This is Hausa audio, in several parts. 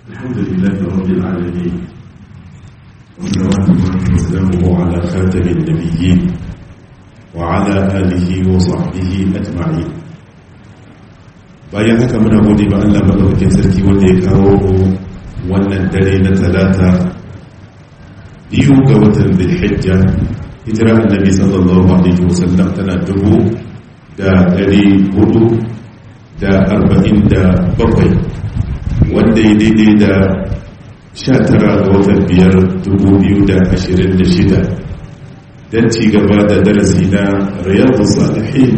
الحمد لله رب العالمين وصلوات الله وسلامه على خاتم النبيين وعلى آله وصحبه أجمعين bayan haka muna gode ba Allah madaukakin sarki wanda ya kawo wannan dare na talata biyu ga watan Dhulhijja hijira annabi sallallahu alaihi wasallam tana dubu da ɗari hudu da arba'in da bakwai wanda ya daidai da sha tara ga watan biyar dubu biyu da ashirin da shida don ci gaba da darasi na riyadu salihin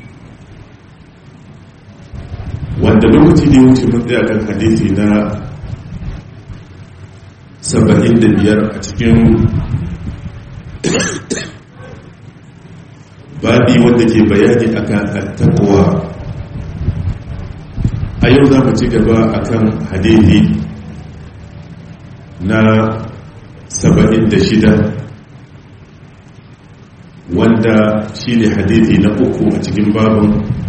wanda lokaci ne wuce mun tsaya kan hadisi na saba'in da biyar a cikin babi wanda ke bayani akan attakowa a yau za mu ci gaba akan hadithi na saba'in da shida wanda shi ne hadithi na uku a cikin babin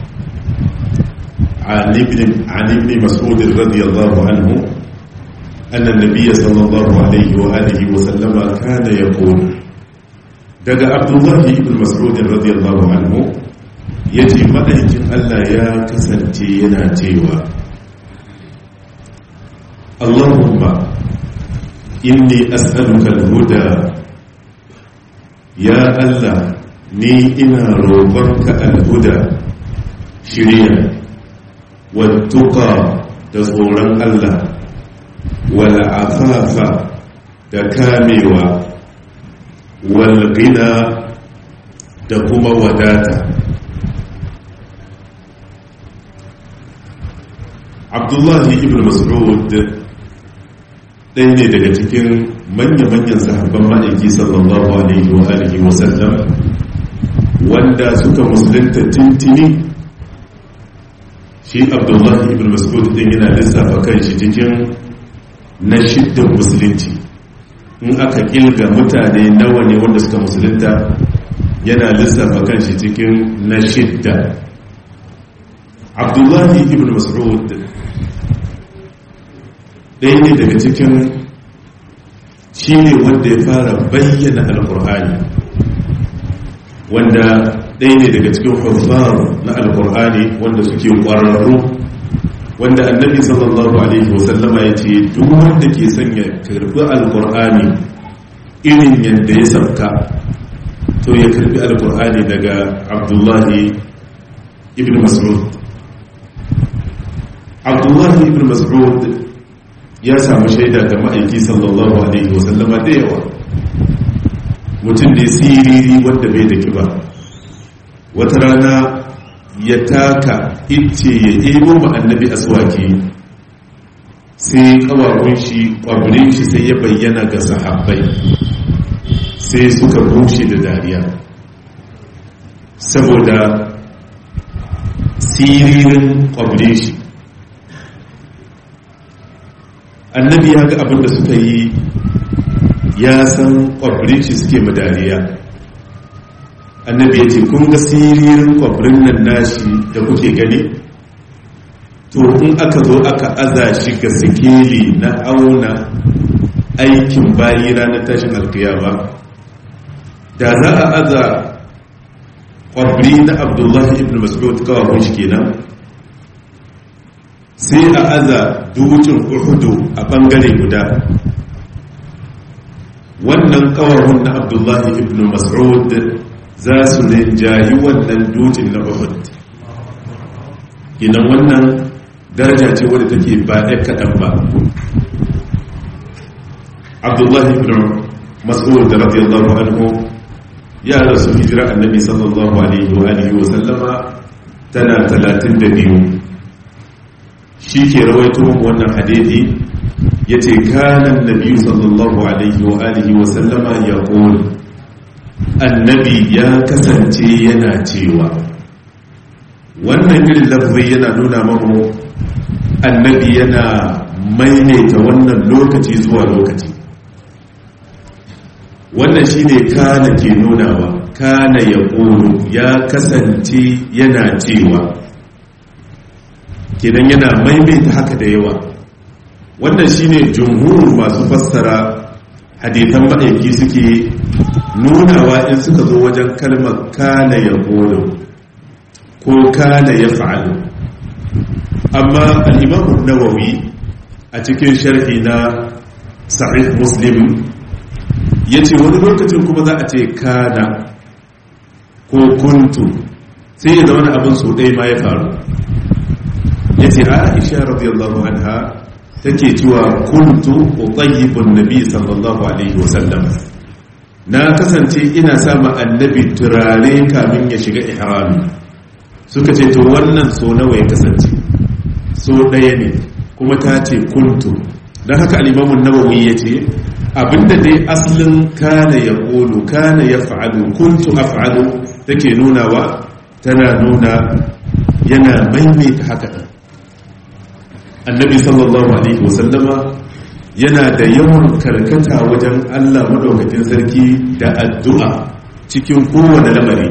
عن ابن مسعود رضي الله عنه أن النبي صلى الله عليه وآله وسلم كان يقول daga abdullahi ibn mas'ud radiyallahu anhu yace madaikin Allah ya kasance yana cewa Allahumma inni as'aluka al-huda ya Allah ni ina roƙonka al-huda shiriya wattuqa da tsoron Allah wal afafa da kamewa walgina da kuma wadata abdullahi ibn mas'ud ɗaya ne daga cikin manya-manyan sahabban ma'aiki sallallahu alaihi wa alihi wa sallam wanda suka musulunta tintini shi abdullahi ibn mas'ud ɗin yana lissafa kan shi cikin na shiddan musulunci in aka kilga mutane nawa ne wanda suka musulunta yana lissafa kan shi cikin na shidda abdullahi ibn mas'ud ɗaya ne daga cikin shi ne wanda ya fara bayyana alkur'ani wanda ɗaya ne daga cikin hufar na alkur'ani wanda suke ƙwararru wanda annabi sallallahu alaihi wasallama ya ce duk wanda ke sanya karbi alkur'ani irin yadda ya sabka to ya karbi alkur'ani daga abdullahi ibn mas'ud abdullahi ibn mas'ud ya samu shaida ga ma'aiki sallallahu alaihi wasallama da yawa mutum ne siriri wanda bai da kiba wata rana ya taka ice ya ebo ma annabi aswaki sai kawakun shi kwabirin shi sai ya bayyana ga sahabbai sai suka bushe da dariya saboda siririn kwabirin shi annabi ya ga abinda suka yi ya san kwabirin shi suke madariya annabi ya ce kun ga siririn kwabirin nan nashi da kuke gani to in aka zo aka aza shi ga sikeli na auna aikin bayi ranar tashin alkiyama da za a aza kwabri na abdullahi ibn mas'ud kawakun shi kenan sai a aza dutsen uhudu a bangare guda wannan kawahun na abdullahi ibn mas'ud za su rinjayi wannan dutsen na uhud inan wannan daraja ce wadda take ba ɗaya kaɗan ba abdullahi ibn mas'ud da radiyallahu anhu ya rasu hijira annabi sallallahu alaihi wa alihi wa sallama tana 32 shi ke rawaito wannan hadithi yace kana annabi sallallahu alaihi wa alihi wa sallama yaqul annabi ya kasance yana cewa wannan irin lafzi yana nuna mamu annabi yana maimaita wannan lokaci zuwa lokaci wannan shine kana ke nunawa kana ya ya kasance yana cewa kenan yana maimaita haka da yawa wannan shine jumhur masu fassara hadithan ma'aiki suke nunawa in suka zo wajen kalmar kana ya kodo ko kana ya fa'alu amma al'imamun nawawi a cikin sharhi na sahih muslim ya ce wani lokacin kuma za a ce kana ko kuntu sai ya zama abin so ɗaya ma ya faru ya ce aisha radiyallahu anha take cewa kuntu utayyibun nabi sallallahu alaihi wasallam na kasance ina sama annabi turare kamin ya shiga ihrami suka ce to wannan so nawa ya kasance so ɗaya ne kuma ta ce kuntu don haka alimamun nawawi ya ce abinda dai asalin kana ya ƙolu kana ya fa'alu kuntu a fa'alu take nunawa tana nuna yana maimaita haka ɗan annabi sallallahu alaihi wasallama yana da yawan karkata wajen allah maɗaukakin sarki da addu'a cikin kowane lamari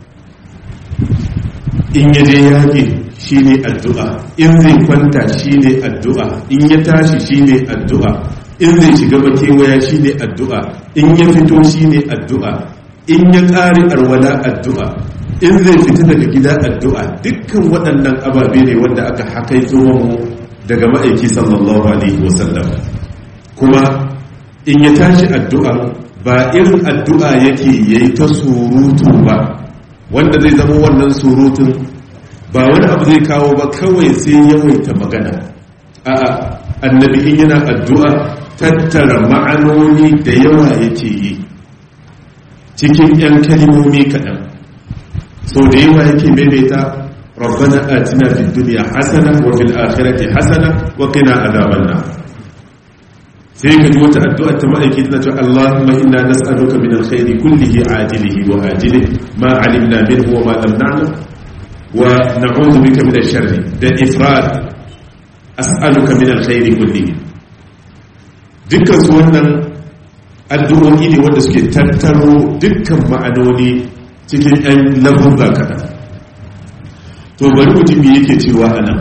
in ya je yaƙi shi ne addu'a in zai kwanta shi ne addu'a in ya tashi shi ne addu'a in zai shiga makewaya shi ne addu'a in ya fito shi ne addu'a in ya ƙari arwala addu'a in zai fita daga gida addu'a dukkan waɗannan ababe ne wanda aka hakaito mu daga ma'aiki sallallahu alaihi wasallam kuma in ya tashi addu'a ba irin addu'a yake yayi ta surutu ba wanda zai zama wannan surutun ba wani abu zai kawo ba kawai sai yawaita magana a'a annabi in yana addu'a tattara ma'anoni da yawa yake yi cikin 'yan kalimomi kaɗan so da yawa yake maimaita rabbana atina fid dunya hasana wa fil akhirati hasana wa qina adhaban nar sai ka ji wata addu'a ta ma'aiki tana cewa Allahumma inna nas'aluka min alkhairi kullihi ajilihi wa ajilihi ma alimna minhu wa ma lam na'lam wa na'udhu bika min ash-sharri da ifrad as'aluka min alkhairi kullihi dukkan su wannan addu'o'i ne wanda suke tattaro dukkan ma'anoni cikin ɗan lafuzza kaɗan to bari mutum yake cewa anan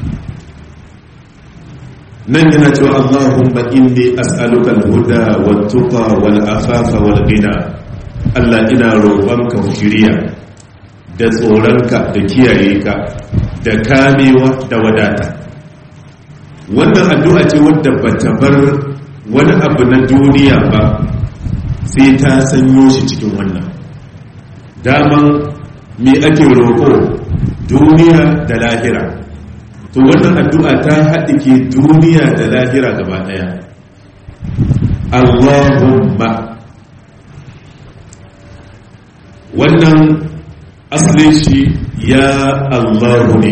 nan yana cewa Allahumma inni as'aluka al-huda wat-tuqa wal-afafa wal-ghina Allah ina roƙonka shiriya da tsoronka da kiyaye ka da kamewa da wadata wannan addu'a ce wadda bata bar wani abu na duniya ba sai ta sanyo shi cikin wannan daman me ake roƙo duniya da lahira to wannan addu'a ta haɗike duniya da lahira gaba ɗaya Allahumma wannan asalin shi ya Allahu ne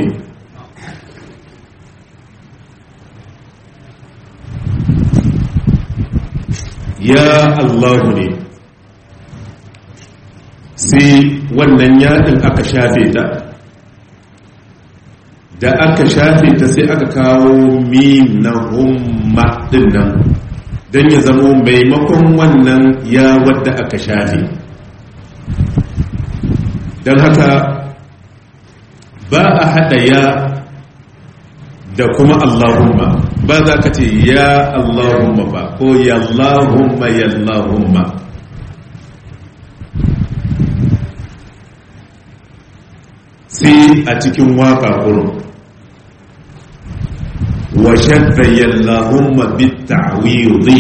ya Allahu ne sai wannan yaɗin aka shafe ta da aka shafe ta sai aka kawo mim na humma din nan don ya zamo maimakon wannan ya wadda aka shafe don haka ba a haɗa ya da kuma Allahumma ba za ka ce ya Allahumma ba ko yallahumma yallahumma sai a cikin waka kurun wa shadda yallahumma bitta'widi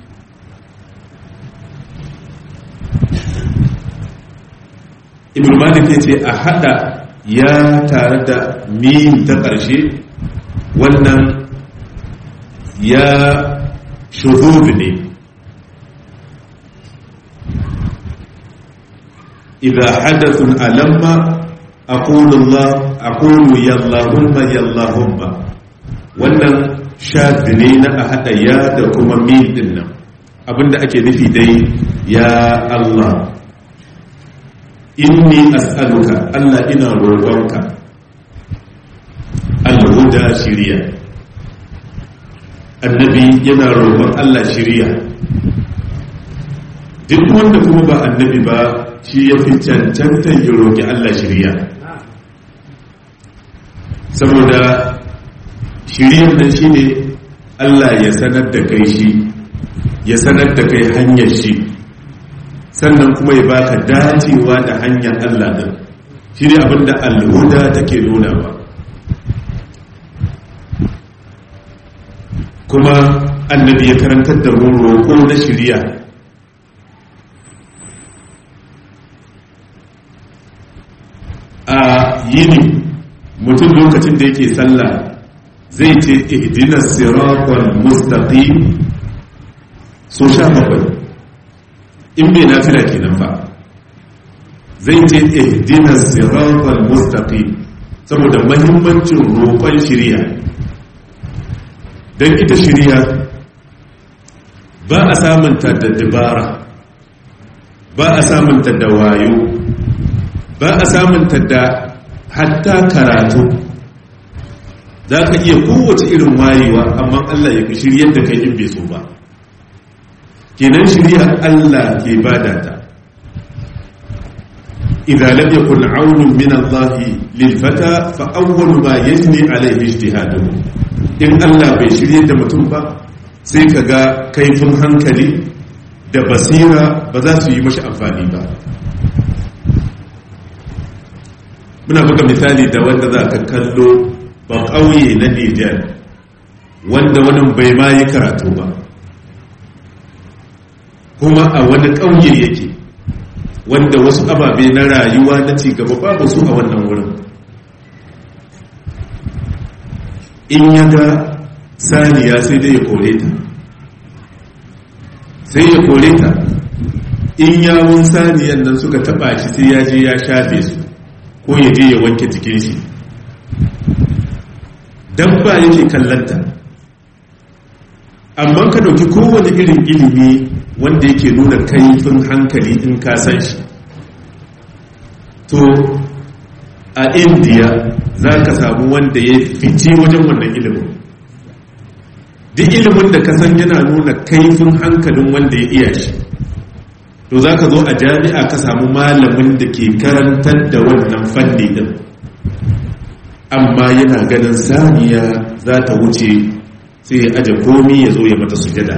ibn malik yace a hada ya tare da mim ta ƙarshe wannan ya shuhud ne idza hadathun alamma aqulu allah aqulu yallahumma yallahumma wannan shaddi ne na a hada ya da kuma mim din nan abinda ake nufi dai ya allah inni as'aluka allah ina roƙonka al-huda shiriya annabi yana roƙon Allah shiriya duk wanda kuma ba annabi ba shi ya fi cancanta ya roƙi Allah shiriya saboda shiriyar nan shi ne Allah ya sanar da kai shi ya sanar da kai hanyar shi sannan kuma ya baka dacewa da hanyar Allah din shi ne abinda alhuda take nuna ba kuma annabi ya karantar da mu roƙo na shirya a yini mutum lokacin da yake sallah zai ce ihdinas siratal mustaqim so sha bakwai in bai nafila kenan ba zai ce ihdinas siratal mustaqim saboda mahimmancin roƙon shiriya don ita shiriya ba a samunta da dabara ba a samunta da wayo ba a samunta da hatta karatu za ka iya kowace irin wayewa amma Allah ya fi shiryar da kai in bai so ba kenan shirya Allah ke bada ta idza lam yakun aunun min Allah lil fata fa awwalu ma yajni alayhi ijtihaduhu in Allah bai shirye da mutum ba sai kaga kaifin hankali da basira ba za su yi mashi amfani ba muna buga misali da wanda za ka kallo ba ƙauye na Nijar wanda wani bai ma yi karatu ba kuma a wani ƙauye yake wanda wasu ababe na rayuwa na cigaba babu su a wannan wurin in ya ga saniya sai dai ya kore ta sai ya kore ta in yawon saniyan nan suka taba shi sai ya je ya shafe su ko ya je ya wanke jikin shi dabba yake kallanta amma ka dauki kowane irin ilimi wanda yake nuna kaifin hankali in ka san shi to a indiya za ka samu wanda ya fice wajen wannan ilimin duk ilimin da ka san yana nuna kaifin hankalin wanda ya iya shi to za ka zo a jami'a ka samu malamin da ke karantar da wannan fanni din amma yana ganin saniya za ta wuce sai ya aje komi ya zo ya mata sujada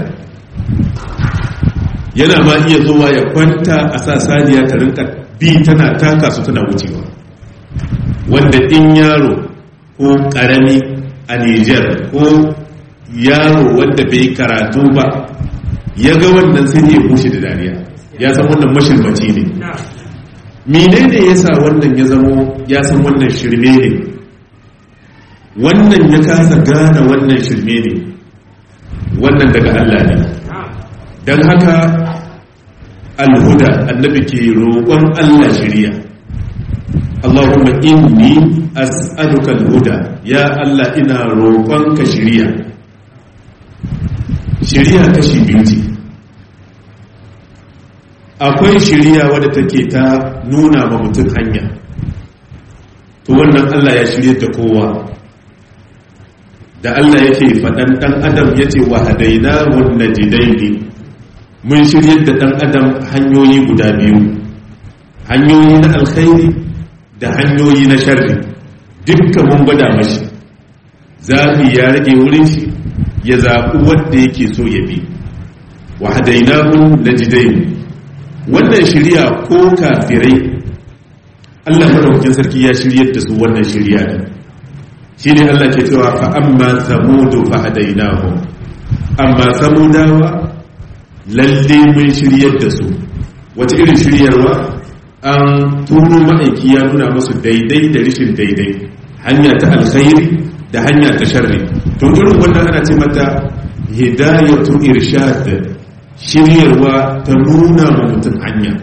yana ma iya zuwa ya kwanta a sa saniya ta rinka bi tana taka su tana wucewa wanda in yaro ko karami a Nijar ko yaro wanda bai karatu ba ya ga wannan sai ya bushe da dariya ya san wannan mashirmaci ne menene ya sa wannan ya zamo ya san wannan shirme ne wannan ya kasa gane wannan shirme ne wannan daga Allah ne don haka alhuda annabi ke roƙon Allah shirya Allahumma inni as'aluka alhuda ya Allah ina roƙon ka shirya shirya kashi biyu ce akwai shirya wadda take ta nuna ma mutum hanya to wannan Allah ya shirya da kowa da Allah yake faɗan ɗan adam ya ce wa hadaina wanda jidaini mun shirya da ɗan adam hanyoyi guda biyu hanyoyi na alkhairi da hanyoyi na sharri dukkan mun gwada mashi zafi ya rage wurin shi ya zaɓi wanda yake so ya bi wa hadaina wanda jidaini wannan shirya ko kafirai Allah madaukakin sarki ya shiryar da su wannan shirya ne shi ne Allah ke cewa fa amma samudu fa hadainahu amma samudawa lalle mun shiryar da su wace irin shiryarwa an turo ma'aiki ya nuna musu daidai da rishin daidai hanya ta alkhairi da hanya ta sharri to irin wannan ana ce mata hidayatu irshad shiryarwa ta nuna ma mutum hanya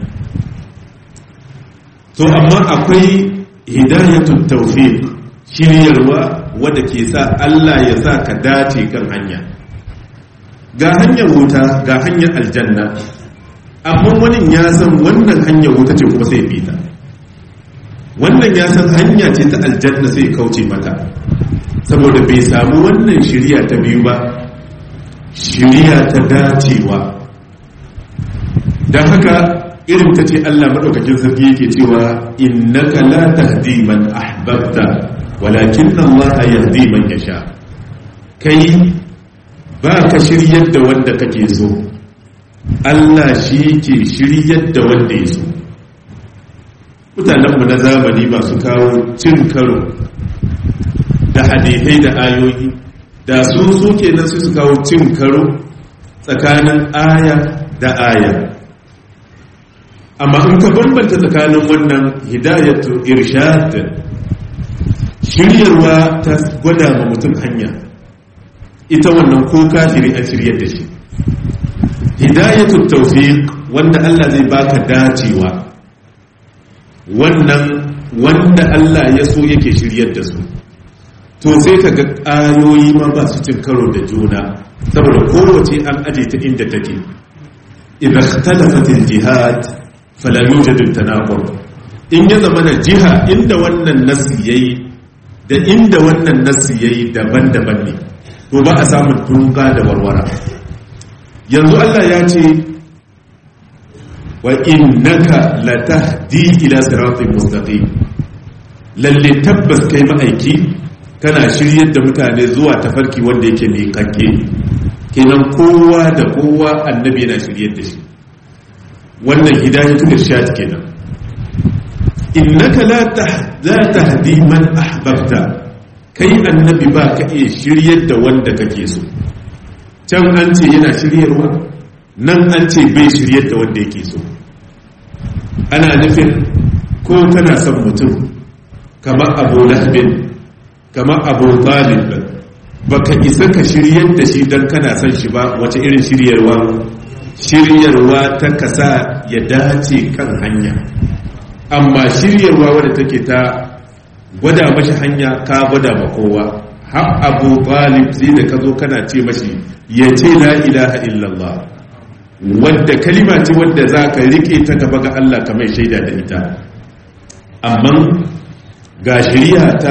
to amma akwai hidayatu tawfiq shiryarwa wadda ke sa Allah ya sa ka dace kan hanya ga hanyar wuta ga hanyar aljanna amma wani ya san wannan hanyar wuta ce kuma sai fita wannan ya san hanya ce ta aljanna sai kauce mata saboda bai samu wannan shirya ta biyu ba shirya ta dacewa don haka irin ta ce Allah maɗaukakin sarki yake cewa innaka la tahdi man ahbabta walakin Allah yahdi man yasha kai ba ka shiryar da wanda kake so Allah shi ke shiryar da wanda ya so mutanenmu na zamani masu kawo cin karo da hadithai da ayoyi da su suke nan su kawo cin karo tsakanin aya da aya amma in ka bambanta tsakanin wannan hidayatu irshad shiryarwa ta gwada ma mutum hanya ita wannan ko kafiri a shiryar da shi hidayatu tawfiq wanda Allah zai baka dacewa wannan wanda Allah ya so yake shiryar da su to sai ka ga ayoyi ma ba su cin karo da juna saboda kowace an aje ta inda take idan ikhtalafat al-jihad fala yujad al-tanaqur in ya zama na jiha inda wannan nasi yayi da inda wannan nasi yayi daban-daban ne to ba a samun tunga da warwara yanzu Allah ya ce wa innaka latahdi ila siratin mustaqim lalle tabbas kai ma'aiki kana shiryar da mutane zuwa tafarki wanda yake mai kanke kenan kowa da kowa annabi yana shiryar da shi wannan hidayatul irshad kenan innaka la tahdi man ahbabta kai annabi ba ka iya shiryar da wanda kake so can an ce yana shiryarwa nan an ce bai shiryar da wanda yake so ana nufin ko kana son mutum kamar abu lahabin kamar abu talib baka isa ka shiryar da shi don kana son shi ba wace irin shiryarwa shiryarwa ta kasa ya dace kan hanya amma shiryarwa wadda take ta gwada mashi hanya ka gwada ma kowa har abu talib sai da ka zo kana ce mashi ya ce la ilaha illallah wadda kalima ce wadda za ka rike ta gaba ga Allah kamar shaida da ita amma ga shari'a ta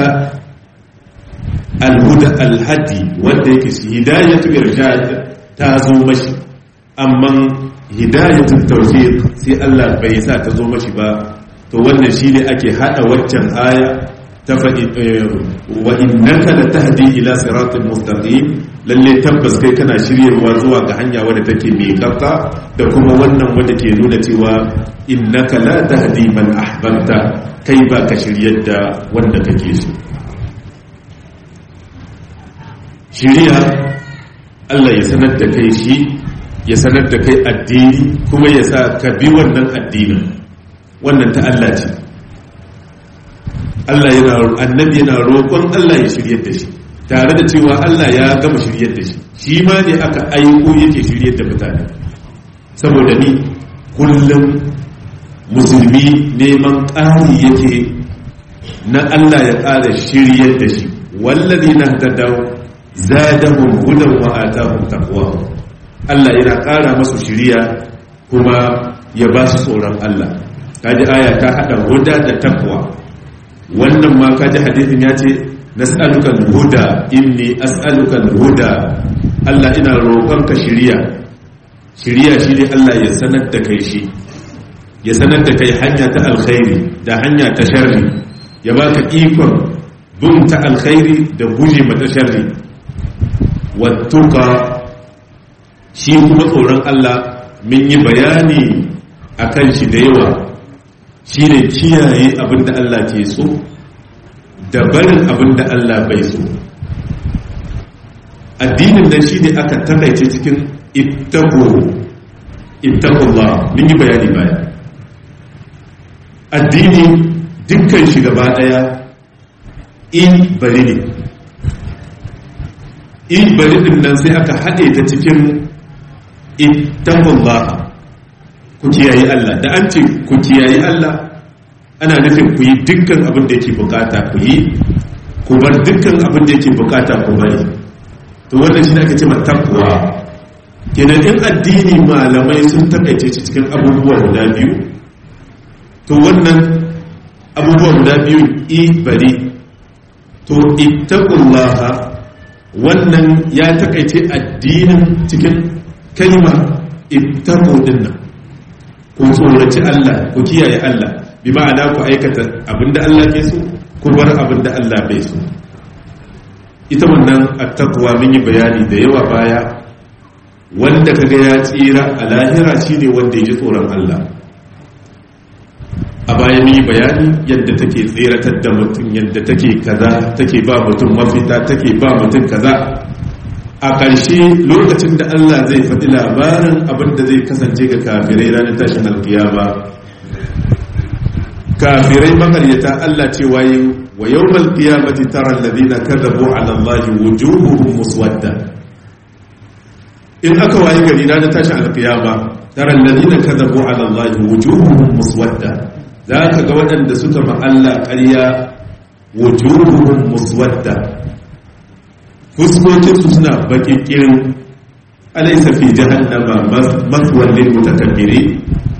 alhuda alhadi wanda yake shi hidayatu irshad ta zo mashi amma hidayatu tawfiq sai Allah bai sa ta zo mashi ba to wannan shine ake hada waccan aya ta faɗi wa innaka latahdi ila siratal mustaqim lalle tabbas kai kana shiryarwa zuwa ga hanya wadda take mai kafa da kuma wannan wadda ke nuna cewa innaka la tahdi man ahbabta kai ba ka shiryar da wanda kake so shiriya Allah ya sanar da kai shi ya sanar da kai addini kuma ya sa ka bi wannan addinin wannan ta Allah ce Allah yana annabi yana roƙon Allah ya shiryar da shi tare da cewa Allah ya gama shiryar da shi shi ma ne aka aiko yake shiryar da mutane saboda ni kullum musulmi neman ƙari yake na Allah ya ƙara shiryar da shi wallazi na tadaw zadahum hudan wa atahum taqwa Allah yana ƙara masu shiriya kuma ya ba su tsoron Allah kaji aya ta hada huda da taqwa wannan ma kaji hadisin ya ce nas'aluka al-huda inni as'aluka al-huda Allah ina roƙonka shiriya shiriya shi ne Allah ya sanar da kai shi ya sanar da kai hanya ta alkhairi da hanya ta sharri ya baka ikon bin ta alkhairi da guje mata sharri wattuka shi kuma tsoron Allah mun yi bayani akan shi da yawa shi ne kiyaye abin da Allah ke so da barin abin da Allah bai so addinin nan shi ne aka takaice cikin ittaqu ittaqullah mun yi bayani baya addini dukkan shi gaba daya in bari ne in bari din nan sai aka haɗe ta cikin ittaqullah ku kiyaye Allah da an ce ku kiyaye Allah ana nufin ku yi dukkan abin da yake bukata ku yi ku bar dukkan abin da yake bukata ku bari to wannan shi ake cewa takwa kenan in addini malamai sun takaice shi cikin abubuwa guda biyu to wannan abubuwa guda biyu i bari to ittaqullaha wannan ya takaice addinin cikin kalma ittaqu dinnan ku tsoraci Allah ku kiyaye Allah bi ma'ana ku aikata abinda Allah ke so ku bar abinda Allah bai so ita wannan attaqwa mun yi bayani da yawa baya wanda kaga ya tsira a lahira shine wanda ya ji tsoron Allah a baya mun yi bayani yadda take tseratar da mutum yadda take kaza take ba mutum mafita take ba mutum kaza a ƙarshe lokacin da Allah zai faɗi labarin abin da zai kasance ga kafirai ranar tashin alkiyama kafirai makaryata Allah ce waye wa yawmal qiyamati tara alladhina kadhabu ala Allahi wujuhuhum muswadda in aka waye gari ranar tashin alkiyama tara alladhina kadhabu ala Allahi wujuhuhum muswadda zaka ga waɗanda suka ma Allah ƙarya wujuhuhum muswadda fuskokinsu suna baƙin ƙirin alaisa fi jahannama maswal lil mutakabbirin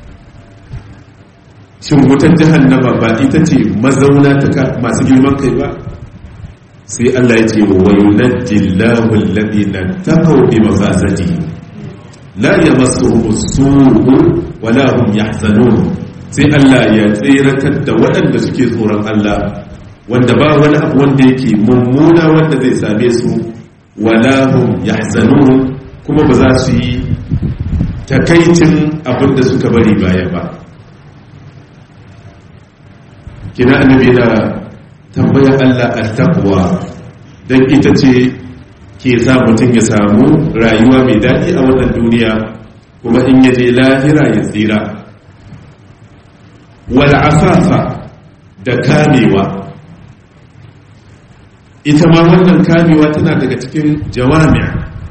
shin wutar jahannama ba ita ce mazauna ta masu girman kai ba sai Allah ya ce wa yunajjillahu alladhina taqaw bi mafazati la yamassuhum as-su'u wa la hum yahzanun sai Allah ya tsiratar da waɗanda suke tsoron Allah wanda ba wani abu wanda yake mummuna wanda zai same su wala hum yahzanun kuma ba za su yi takaicin abin da suka bari baya ba kina annabi na tambayar Allah al-taqwa dan ita ce ke sa mutum ya samu rayuwa mai daɗi a wannan duniya kuma in yaje lahira ya tsira wal afafa da kamewa ita ma wannan kamewa tana daga cikin jawami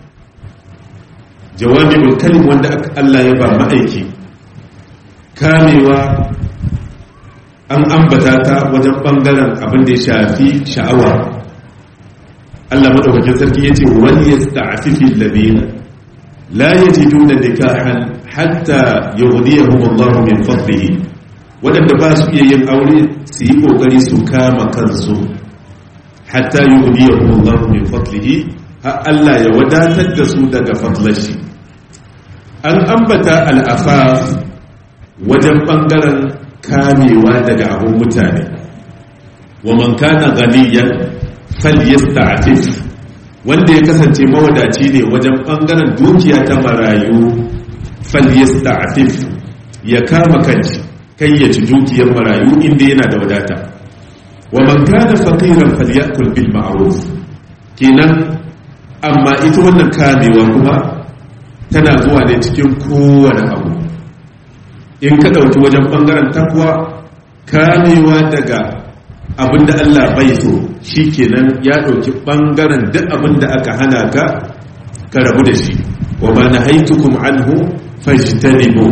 jawami'ul kalim wanda Allah ya ba ma'aiki kamewa an ambata ta wajen bangaren abin da ya shafi sha'awa Allah madaukakin sarki yace wal yasta'fifi alladhina la yajiduna nikahan hatta yughniyahum Allah min fadlihi wadanda ba su iya yin aure su yi kokari su kama kansu hatta yughniyahum Allah min fadlihi har Allah ya wadatar da su daga fadlashi an ambata al-afaf wajen bangaren kamewa daga abun mutane wa man kana ghaniyan falyasta'fif wanda ya kasance mawadaci ne wajen bangaren dukiya ta marayu falyasta'fif ya kama kanshi kai ya ci dukiyar marayu inda yana da wadata wa man kana faqiran falyakul bil ma'ruf kenan amma ita wannan kamewa kuma tana zuwa ne cikin kowane abu in ka dauki wajen bangaren takwa kamewa daga abinda Allah bai so shikenan ya dauki bangaren duk abinda aka hana ka ka rabu da shi wa ma nahaitukum anhu fajtanibu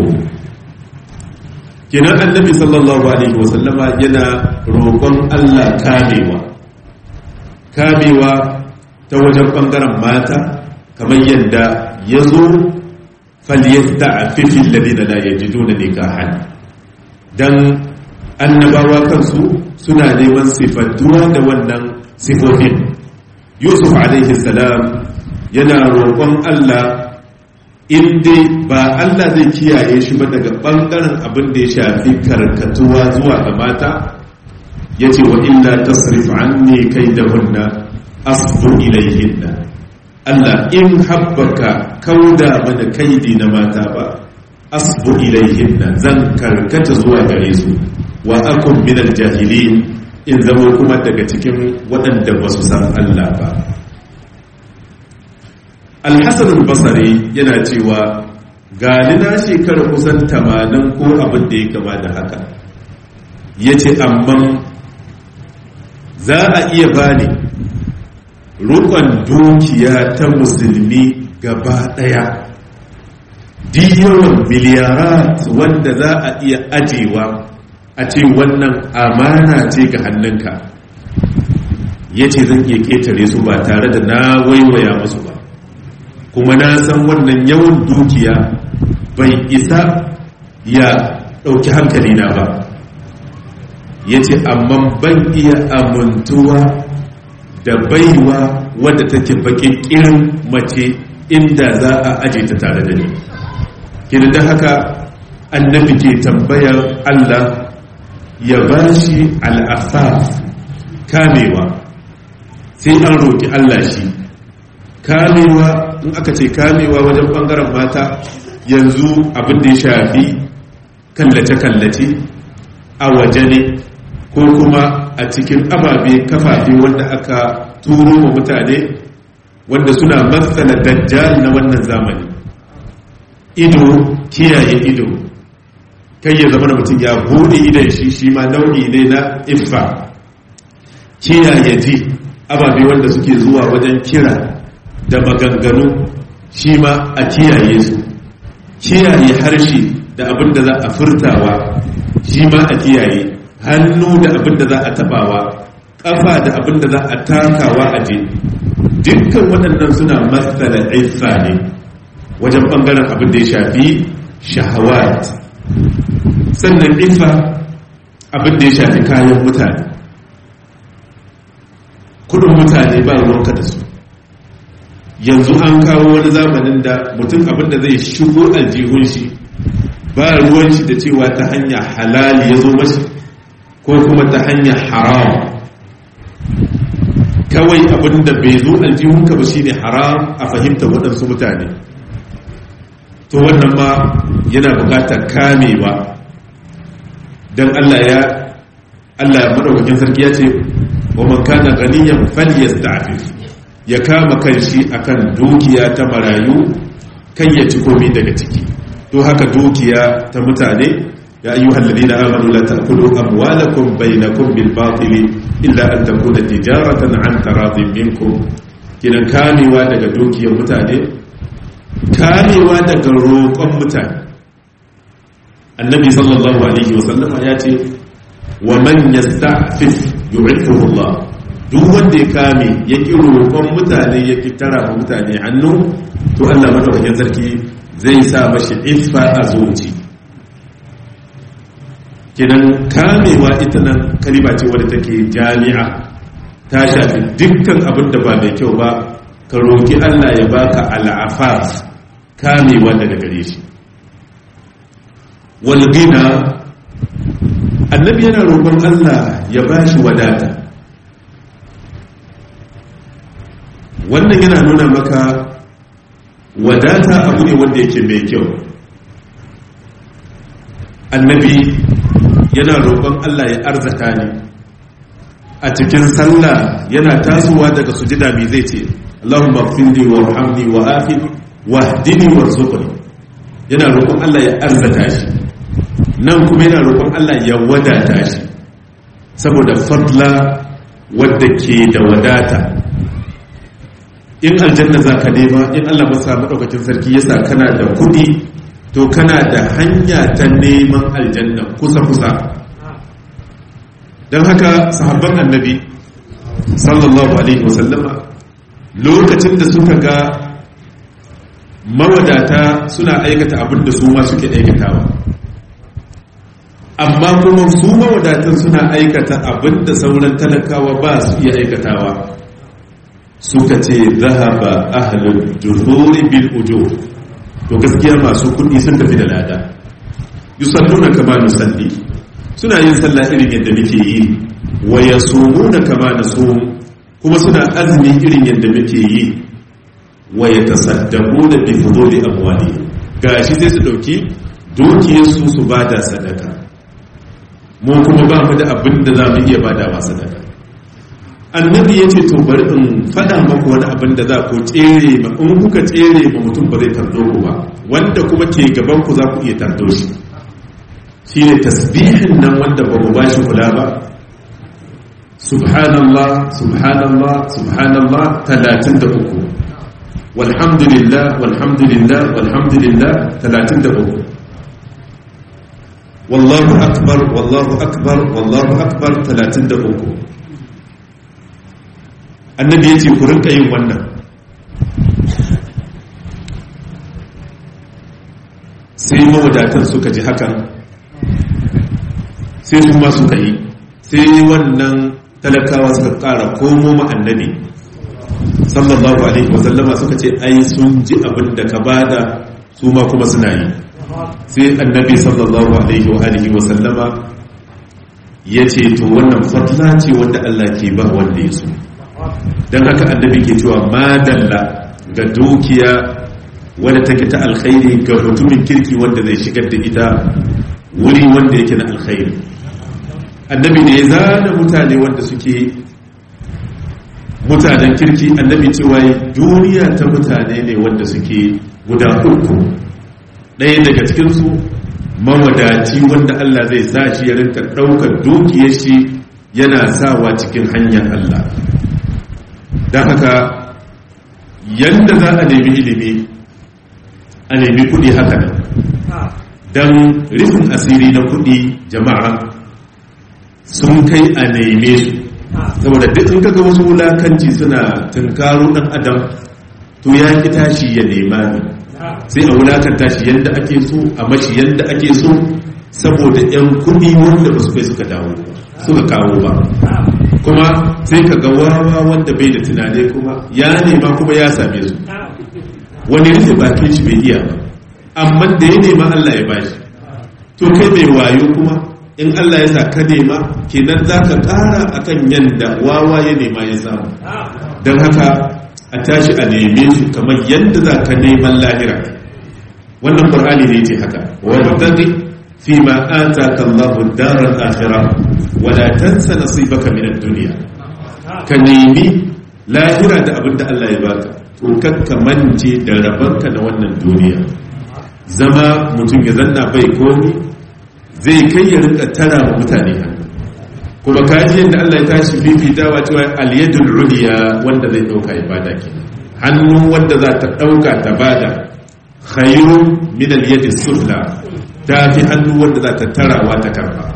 kenan annabi sallallahu alaihi wasallama yana roƙon Allah kamewa kamewa ta wajen ɓangaren mata kamar yadda ya zo falyasta a fifin lalina da ya ji dole ne kahan don annabawa kansu suna neman sifantuwa da wannan sifofin yusuf alaihi salam yana roƙon Allah in dai ba Allah zai kiyaye shi ba daga ɓangaren abin da ya shafi karkatuwa zuwa ga mata ya ce wa illa tasrif anni kai da hunna asbu ilayhinna Allah in habbaka kauda mana kaidi na mata ba asbu ilayhinna zan karkata zuwa gare su wa akun min jahilin in zama kuma daga cikin waɗanda ba su san Allah ba alhassan basari yana cewa gani na shekara kusan tamanin ko abin da ya kama da haka ya ce amma za a iya bani rukon dukiya ta musulmi gaba daya diyawan miliyarat wanda za a iya ajewa a ce wannan amana ce ga hannunka ya ce zan iya ketare su ba tare da na waiwaya musu ba kuma na san wannan yawan dukiya bai isa ya ɗauki hankalina ba ya ce amma ban iya amintuwa da baiwa wadda take bakin kirin mace inda za a aje ta tare da ni kina da haka annabi ke tambayar Allah ya ba shi al'afaf kamewa sai an roƙi Allah shi kamewa in aka ce kamewa wajen ɓangaren mata yanzu abin da ya shafi kallace-kallace a waje ne ko kuma a cikin ababe kafafe wanda aka turo wa mutane wanda suna matsala dajjal na wannan zamani ido kiyaye ido kai ya zama mutum ya bude idan shi shi ma nau'i ne na iffa kiyaye ji ababe wanda suke zuwa wajen kira da maganganu shi ma a kiyaye su kiyaye harshe da abin da za a furtawa shi ma a kiyaye hannu da abin da za a tabawa ƙafa da abin da za a takawa a je dukkan waɗannan suna matsala iffa ne wajen ɓangaren abin da ya shafi shahawat sannan iffa abin da ya shafi kayan mutane kudin mutane ba ruwanka da su yanzu an kawo wani zamanin da mutum abin da zai shigo aljihun shi ba ruwan shi da cewa ta hanya halali ya zo mashi ko kuma ta hanyar haram kawai abin da bai zo aljihunka ba shine haram a fahimta waɗansu mutane to wannan ma yana buƙatar kamewa don Allah ya Allah ya madaukakin sarki ya ce wa man kana ganiyan falyasta'fif ya kama kanshi akan dukiya ta marayu kan ya ci komai daga ciki to haka dukiya ta mutane ya ayyuhal ladina amanu la ta'kulu amwalakum bainakum bil batil illa an takuna tijaratan an taradin minkum kinan kamewa daga dukiyar mutane kamewa daga roƙon mutane annabi sallallahu alaihi wasallama ya ce wa man yasta'fif yu'iffuhu Allah duk wanda ya kame ya ki roƙon mutane ya ki tara mutane hannu to Allah madaukakin sarki zai sa mashi iffa a zuci kinan kamewa ita nan kalima ce wadda take jami'a ta shafi dukkan abin da ba mai kyau ba ka roƙi Allah ya baka al'afaf kamewa daga gare shi walgina annabi yana roƙon Allah ya ba shi wadata wannan yana nuna maka wadata abu ne wanda yake mai kyau annabi yana roƙon Allah ya arzata ne a cikin sallah yana tasowa daga sujida mai zai ce Allahumma fili wa hamni wa afini wa hdini wa zuqni yana roƙon Allah ya arzata shi nan kuma yana roƙon Allah ya wadata shi saboda fadla wadda ke da wadata in aljanna za ka nema in Allah masa maɗaukacin sarki ya sa kana da kuɗi to kana da hanya ta neman aljanna kusa-kusa don haka sahabban annabi sallallahu alaihi wasallama lokacin da suka ga mawadata suna aikata abin da su ma suke aikatawa amma kuma su mawadatan suna aikata abin da sauran talakawa ba su iya aikatawa suka ce zahaba ahlul juhuri bil ujur to gaskiya masu kudi sun tafi da lada yusalluna kama nusalli suna yin sallah irin yadda muke yi wa yasumuna kama nasum kuma suna azumi irin yadda muke yi wa yatasaddaquna bi fuduli amwali gashi sai su dauki dukiyar su su bada sadaka mu kuma ba mu da abin da za mu iya badawa sadaka annabi ya ce to bari in faɗa maku wani abin da za ku tsere ma in kuka tsere ma mutum ba zai tardo ku ba wanda kuma ke gaban ku za ku iya tardo shi shi ne tasbihin nan wanda ba mu bashi kula ba subhanallah subhanallah subhanallah talatin da uku walhamdulillah walhamdulillah walhamdulillah talatin da uku wallahu akbar wallahu akbar wallahu akbar talatin da uku annabi ya ce ku rinka yin wannan sai mawadatan suka ji hakan sai su ma suka yi sai wannan talakawa suka kara komo ma annabi sallallahu alaihi wasallama suka ce ai sun ji abin da ka bada su ma kuma suna yi sai annabi sallallahu alaihi wa alihi wasallama ya ce to wannan fatla ce wanda Allah ke ba wanda ya so don haka annabi ke cewa madalla ga dukiya wadda take ta alkhairi ga mutumin kirki wanda zai shigar da ita wuri wanda yake na alkhairi annabi ne ya zana mutane wanda suke mutanen kirki annabi cewa duniya ta mutane ne wanda suke guda uku ɗaya daga cikinsu mawadaci wanda Allah zai sa shi ya rinka ɗaukar dukiyar shi yana sawa cikin hanyar Allah don haka yadda za a nemi ilimi a nemi kuɗi haka nan don rufin asiri na kuɗi jama'a sun kai a neme su saboda duk in kaga wasu wulakanci suna tunkaro ɗan adam to ya ki tashi ya nema ne sai a wulakanta shi yadda ake so a mashi yadda ake so saboda 'yan kuɗi wanda ba su kai suka dawo suka kawo ba kuma sai ka ga wawa wanda bai da tunani kuma ya nema kuma ya same su wani rufe bakin shi bai iya ba amma da ya nema Allah ya bashi to kai mai wayo kuma in Allah ya sa ka nema kenan za ka ƙara akan yadda wawa ya nema ya samu don haka a tashi a neme shi kamar yadda za ka neman lahira wannan ƙur'ani ne ce haka wani taƙi fi ma ataka Allahu darar akhirah wala tansa nasibaka min ad-dunya ka nemi lahira da abinda Allah ya baka to kakka mance da rabanka da wannan duniya zama mutum ya zanna bai komi zai kai ya rinka tara wa mutane hannu kuma kaji yadda Allah ya tashi fifitawa cewa al-yadul uliya wanda zai dauka ibada kenan hannu wanda za ta dauka ta bada khairun min al-yadi sufla ta fi hannu wanda za ta tarawa ta karba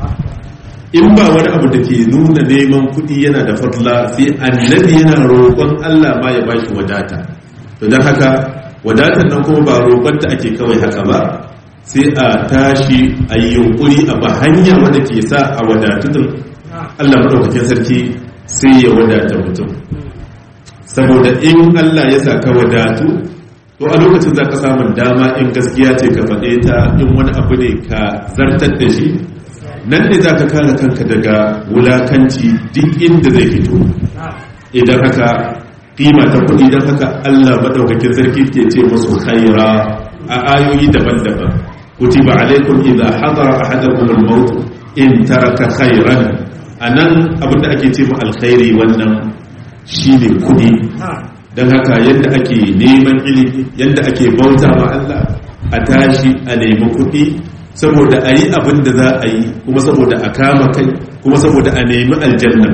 in ba wani abu da ke nuna neman kuɗi yana da fadla sai annabi yana roƙon Allah ma ya bashi wadata to don haka wadatar nan kuma ba roƙonta ake kawai haka ba sai a tashi a yi yunƙuri a ba hanya wanda ke sa a wadatutun Allah maɗaukakin sarki sai ya wadata mutum saboda in Allah ya sa ka wadatu to a lokacin za ka samun dama in gaskiya ce ka faɗe ta in wani abu ne ka zartar da shi nan ne za ka kare kanka daga wulakanci duk inda zai fito idan haka kima ta kuɗi don haka allah maɗaukakin sarki ke ce masu khaira a ayoyi daban-daban kutiba alaikum idza hadara ahadakum al-maut in taraka khairan anan abinda ake ce mu alkhairi wannan shine kuɗi don haka yadda ake neman ilimi yadda ake bauta ma Allah a tashi a nemi kuɗi saboda a yi abin da za a yi kuma saboda a kama kai kuma saboda a nemi aljanna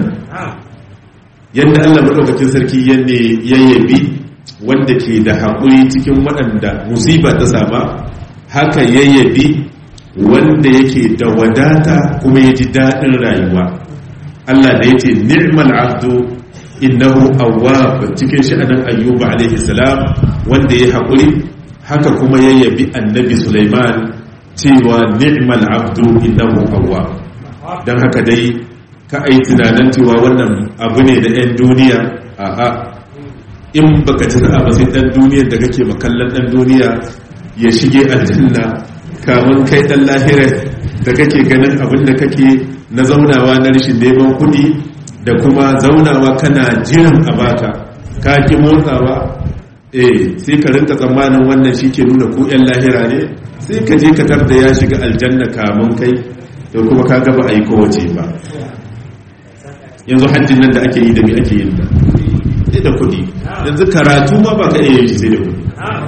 yadda allah maɗaukakin sarki ya yabi wanda ke da haƙuri cikin waɗanda musiba ta sama haka ya yabi wanda yake da wadata kuma ya ji daɗin rayuwa allah da ya ce ni'mal abdu innahu awwab cikin sha'anin ayyuba alaihi salam wanda ya haƙuri haka kuma ya yabi annabi sulaiman cewa ni'mal abdu innahu awwab dan haka dai ka ai tunanin cewa wannan abu ne da ɗan duniya a'a in baka ci sa'a ba sai ɗan duniyar da kake makallan ɗan duniya ya shige aljanna kamun kai ɗan lahira da kake ganin abin da kake na zaunawa na rashin neman kuɗi da kuma zaunawa kana jiran a baka ka ki motsawa eh sai ka rinka tsammanin wannan shi ke nuna ku 'yan lahira ne sai ka je katar da ya shiga aljanna kamun kai da kuma ka gaba a yi kowace ba yanzu hajjin nan da ake yi da mi ake yin da sai da kudi yanzu karatu ma ba ka iya yi sai da kudi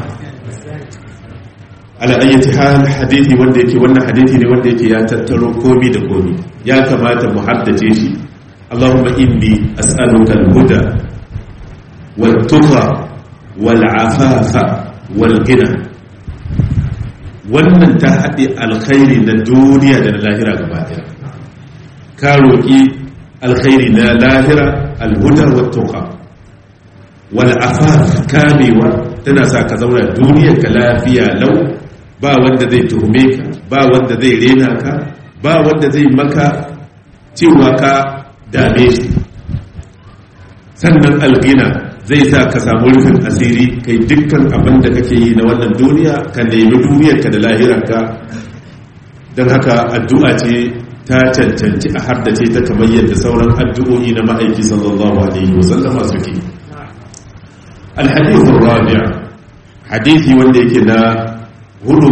ala ayyati hal hadithi wanda yake wannan hadithi ne wanda yake ya tattaro komi da komi ya kamata mu haddace shi Allahumma inni as'aluka al-huda wal tuqa wal afafa wal ghina wannan ta haɗe alkhairi na duniya da na lahira gaba ɗaya ka roƙi alkhairi na lahira alhuda wa tuqa wal afaf kamewa tana sa ka zauna duniyar ka lafiya lau ba wanda zai tuhume ka ba wanda zai rena ka ba wanda zai maka cewa ka dame shi sannan algina zai sa ka samu rufin asiri kai dukkan abin da kake yi na wannan duniya ka nemi duniyarka da lahirarka don haka addu'a ce ta cancanci a haddace ta kamar yadda sauran addu'o'i na ma'aiki sallallahu alaihi wasallama suke alhadithu rabi'a hadithi wanda yake na hudu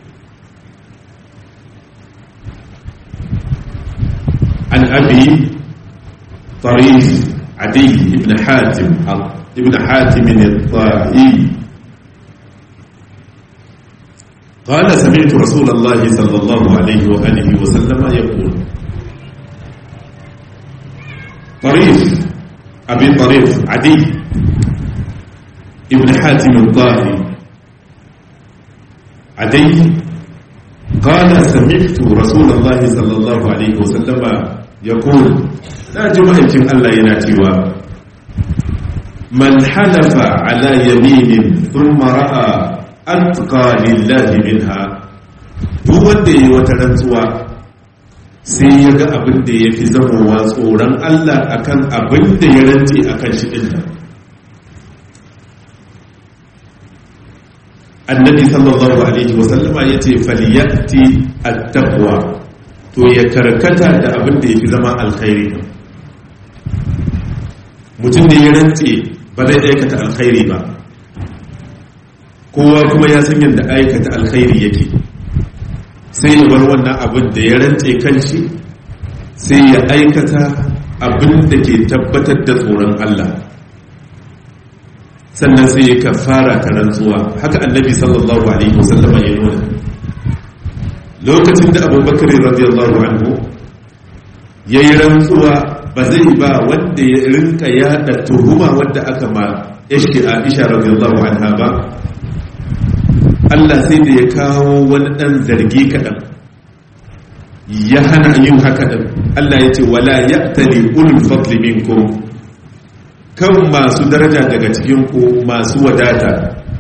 an abi tarif adi ibn hatim ibn hatim al-ta'i قال سمعت رسول الله صلى الله عليه وآله وسلم يقول طريف أبي طريف عدي ابن حاتم الطاهي عدي قال سمعت رسول الله صلى الله عليه وسلم يقول لا جمعة الله يناتيوا من حلف على يمين ثم رأى atqa lillahi minha duk wanda yayi wata rantsuwa sai ya ga abin da ya fi zamowa tsoron Allah akan abin da ya rantse akan shi din nan annabi sallallahu alaihi wasallama ya ce faliyatti at-taqwa to ya karkata da abin da ya fi zama alkhairi mutum da ya rantse ba zai aikata alkhairi ba kowa kuma ya san yadda aikata alkhairi yake sai ya bar wannan abin da ya rantse kanshi sai ya aikata abin da ke tabbatar da tsoron Allah sannan sai ya kafara ta rantsuwa haka annabi sallallahu alaihi wasallam ya nuna lokacin da abubakar radiyallahu anhu ya yi rantsuwa ba zai ba wanda ya rinka yada tuhuma wadda aka ma yashki aisha radiyallahu anha ba Allah sai da ya kawo wani ɗan zargi kaɗan ya hana yin haka ɗin Allah ya ce wala ya tali ulul fadli minkum kan masu daraja daga cikinku masu wadata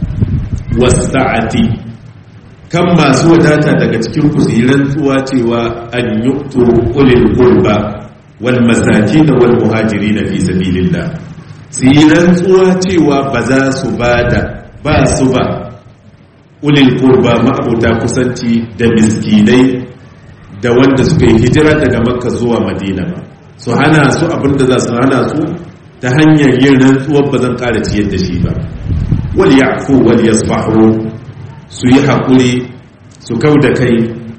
wasa'ati kan masu wadata daga cikinku su yi rantsuwa cewa an yuktu ulil qurba wal masakin wal muhajirin fi sabilillah su yi rantsuwa cewa ba za su bada ba su ba ulil kurba ma'abuta kusanci da miskinai da wanda suka yi hijira daga makka zuwa madina ba su hana su abinda za su hana su ta hanyar yin rantsuwar ba zan ƙara ciyar da shi ba wal ya'fu wal yasfahu su yi haƙuri su kau da kai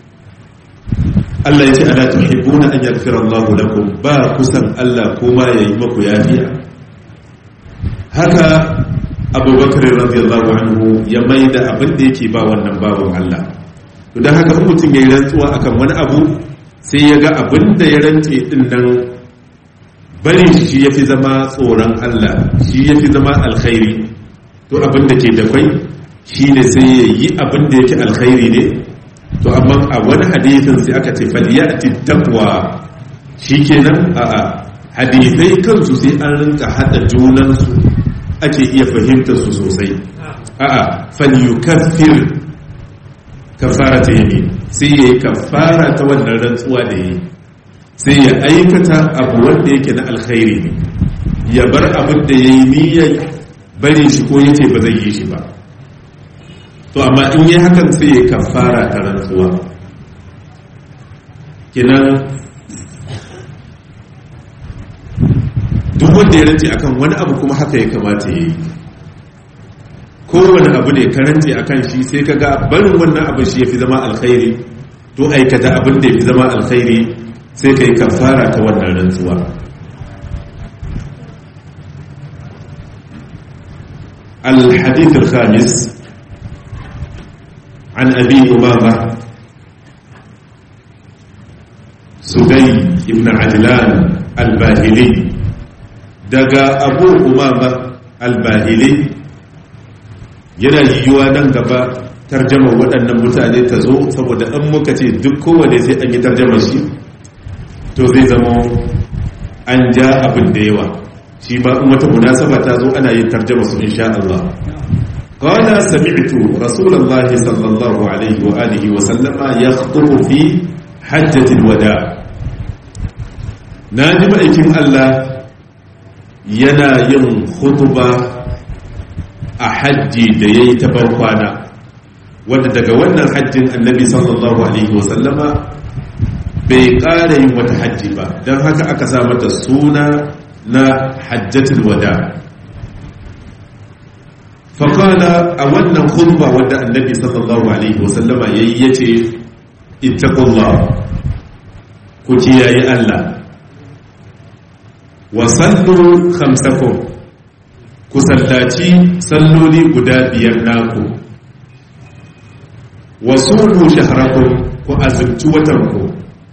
Allah ya ce ala tuhibbuna an yaghfira Allah lakum ba kusan Allah kuma yayi maku yafiya haka abubakar radiyallahu anhu ya mai da abin da yake ba wannan babin Allah to don haka mutum ya yi rantsuwa akan wani abu sai ya ga abin da ya rantse din nan bari shi ya fi zama tsoron Allah shi ya fi zama alkhairi to abin da ke da kwai shi ne sai ya yi abin da yake alkhairi ne to amma a wani hadithin sai aka ce faliyati taqwa shikenan a'a hadithai kansu sai an rinka hada junansu ake iya fahimtar su sosai a'a falyukaffir kafara ta yi sai yayi kafara ta wannan rantsuwa da yi sai ya aikata abu wanda yake na alkhairi ne ya bar abin da yayi niyyar bari shi ko yace ba zai yi shi ba to amma in yi hakan sai ya kafara ta rantsuwa kinan duk wanda ya rance akan wani abu kuma haka ya kamata ya yi kowane abu ne ka rance akan shi sai ka ga barin wannan abin shi ya fi zama alkhairi to aikata abin da ya fi zama alkhairi sai ka yi kafara ta wannan rantsuwa الحديث الخامس عن أبي أمامة سدي بن عجلان الباهلي daga abu umama albahili yana yiwuwa nan gaba tarjama waɗannan mutane ta zo saboda an muka ce duk kowane sai an yi tarjama shi to zai zama an ja abin da yawa shi ba in wata munasaba ta zo ana yin tarjama su insha Allah قال سمعت رسول الله صلى الله عليه وآله وسلم يخطب في حجة الوداع ناجم أيكم الله yana yin hutuba a hajji da ya yi tabarkwana wanda daga wannan hajjin annabi sallallahu alaihi wasallama bai ƙara yin wata hajji ba don haka aka sa mata suna na hajjatul wada faƙala a wannan khutba wadda annabi sallallahu alaihi wasallama ya yi ya ce ittaqullah ku kiyaye Allah wa sallu khamsakum ku sallaci salloli guda biyar naku wa sumu shahrakum ku azumci watanku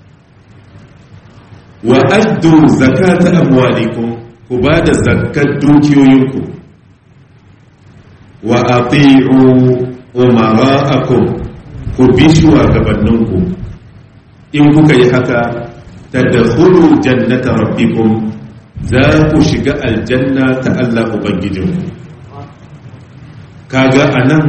wa addu zakata amwalikum ku ba da zakkar dukiyoyinku wa ati'u umara'akum ku bi shugabanninku in kuka yi haka tadkhulu jannata rabbikum za ku shiga aljanna ta Allah ubangijinku kaga anan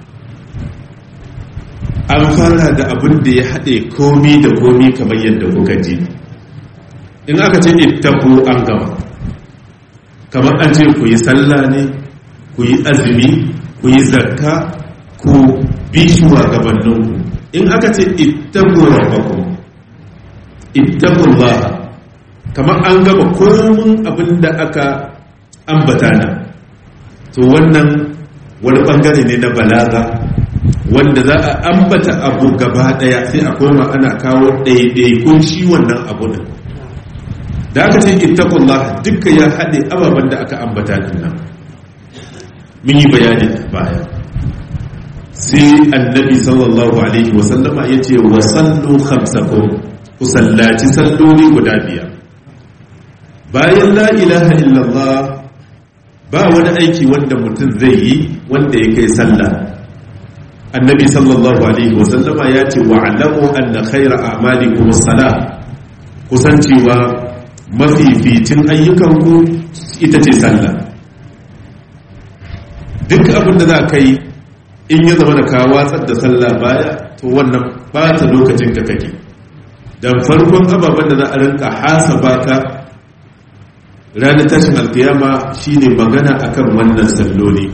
an fara da abin da ya haɗe komi da komi kamar yadda kuka ji in aka ce ittaku an gama kamar an ce ku yi sallah ne ku yi azumi ku yi zakka ku bi shugabanninku in aka ce ittaku rabbakum ittaku Allah kamar an gama komin abin da aka ambata na to wannan wani bangare ne na balaga wanda za a ambata abu gaba daya sai a koma ana kawo ɗaiɗaikun shi wannan abu din da aka ce ittaqullah duka ya haɗe ababen da aka ambata din nan mun yi bayani baya sai annabi sallallahu alaihi wasallama ya ce wa sallu khamsakum ku sallaci salloli guda biyar bayan la ilaha illallah ba wani aiki wanda mutum zai yi wanda ya kai sallah annabi sallallahu alaihi wasallama ya ce wa alamu anna khaira a'malikum as-salah kusancewa mafificin ayyukanku ita ce sallah duk abin da za ka yi in ya zama da ka watsar da sallah baya to wannan bata lokacin ka kake dan farkon ababen da za a rinka hasaba ka ranar tashin alkiyama shine magana akan wannan salloli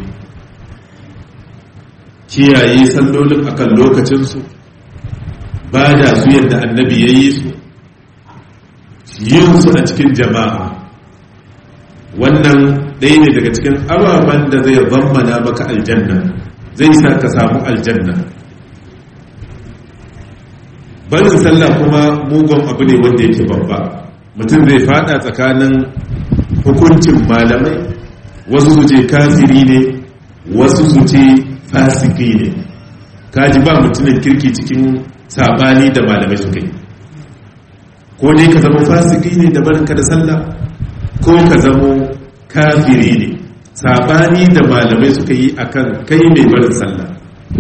kiyaye sallolin akan lokacinsu ba da su yadda annabi ya yi su yin su a cikin jama'a wannan ɗaya ne daga cikin ababen da zai zammana maka aljanna zai sa ka samu aljanna barin sallah kuma mugun abu ne wanda yake babba mutum zai fada tsakanin hukuncin malamai wasu su ce kafiri ne wasu su ce fasiki ne kaji ba mutumin kirki cikin sabani da malamai suka yi ko ne ka zama fasiki ne da barinka da sallah ko ka zama kafiri ne sabani da malamai suka yi akan kai mai barin sallah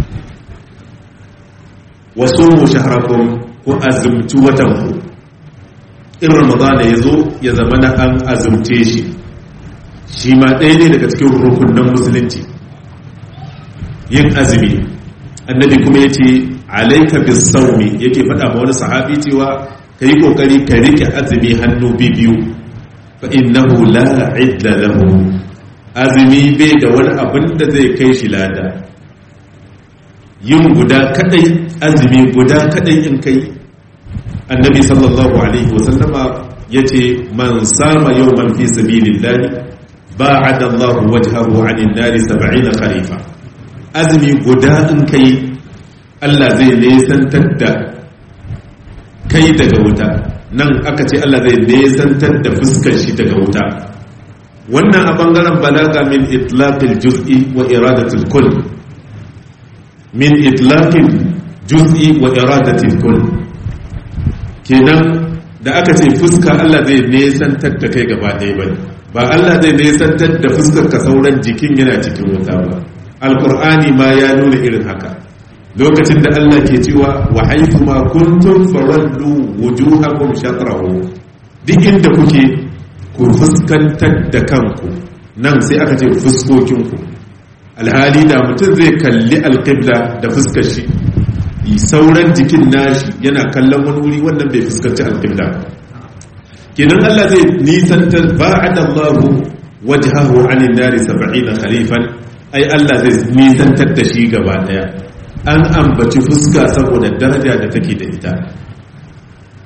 wasu mu shaharakun ko azumci watan ku in ramadana ya zo ya zama na an azumce shi shi ma ɗaya ne daga cikin rukunan musulunci yin azumi annabi kuma ya ce alaika bis saumi yake faɗa ma wani sahabi cewa ka yi ƙoƙari ka riƙe azumi hannu biyu fa innahu la idda lahu azumi bai da wani abin da zai kai shi lada yin guda kadai azumi guda kadai in kai annabi sallallahu alaihi wasallama ya ce man sama yau man fi sabilillahi ba'ada Allah wajhahu 'anil nari 70 kharifa azumi guda in kai Allah zai nesantar da kai daga wuta nan aka ce Allah zai nesantar da fuskar shi daga wuta wannan a bangaren balaga min itlaqil juz'i wa iradatil kull min itlaqil juz'i wa iradatil kull kenan da aka ce fuska Allah zai nesantar da kai gaba ɗaya bane ba Allah zai nesantar da fuskar ka sauran jikin yana cikin wuta ba alqur'ani ma ya nuna irin haka lokacin da Allah ke cewa wa haythu ma kuntum fawallu wujuhakum shatrahu duk inda kuke ku fuskantar da kanku nan sai aka ce fuskokinku alhali da mutum zai kalli alqibla da fuskar shi sauran jikin nashi yana kallon wani wuri wannan bai fuskanci alqibla kenan Allah zai nisantar ba'ada Allahu wajhahu 'anil nari 70 khalifan ai Allah zai nisantar da shi gaba daya an ambaci fuska saboda daraja da take da ita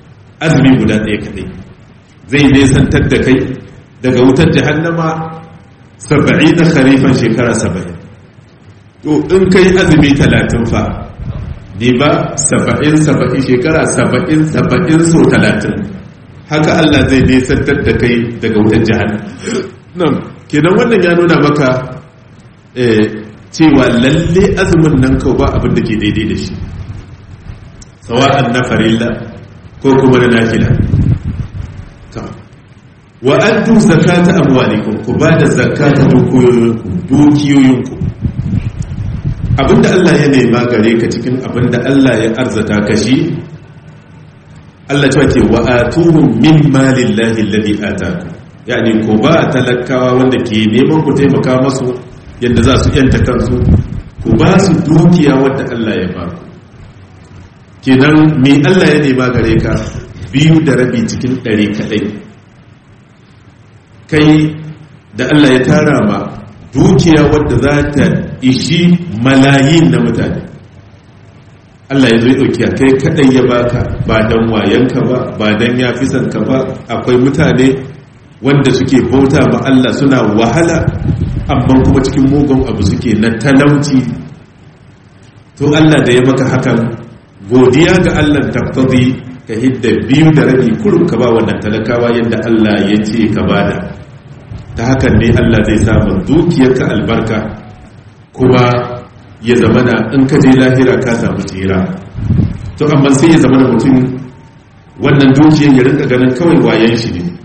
azumi guda ɗaya kaɗai zai nesantar da kai daga wutar jahannama saba'i na kharifan shekara saba'in to in kai azumi talatin fa ne ba saba'in saba'in shekara saba'in saba'in so talatin haka Allah zai nesantar da kai daga wutar jahannama kenan wannan ya nuna maka cewa lalle azumin nan kawai ba abin da ke daidai da shi sawa'an na farilla ko kuma na nafila wa an tu zakata amwalikum ku ba da zakata dukiyoyinku abinda Allah ya nema gare ka cikin abinda Allah ya arzata ka shi Allah cewa ce wa atuhum min malillahi alladhi ataku yani ko ba talakawa wanda ke neman ku taimaka masu yadda za su yanta kansu ku ba su dukiya wadda Allah ya ba ku kenan me Allah ya nema gare ka biyu da rabi cikin ɗari kaɗai kai da Allah ya tara ma dukiya wadda za ta ishi malayin na mutane Allah ya zai ɗauki kai kaɗai ya baka ba don wayanka ba ba don ya fi ka ba akwai mutane wanda suke bauta ma Allah suna wahala amma kuma cikin mugun abu suke na talauci to Allah da ya maka hakan godiya ga Allah taftazi ka hidda biyu da rabi kurum ka ba wannan talakawa yadda Allah ya ce ka bada ta hakan ne Allah zai samu dukiyarka albarka kuma ya zamana in ka je lahira ka samu tsira to amma sai ya zamana mutum wannan dukiyar ya rinka ganin kawai wayan shi ne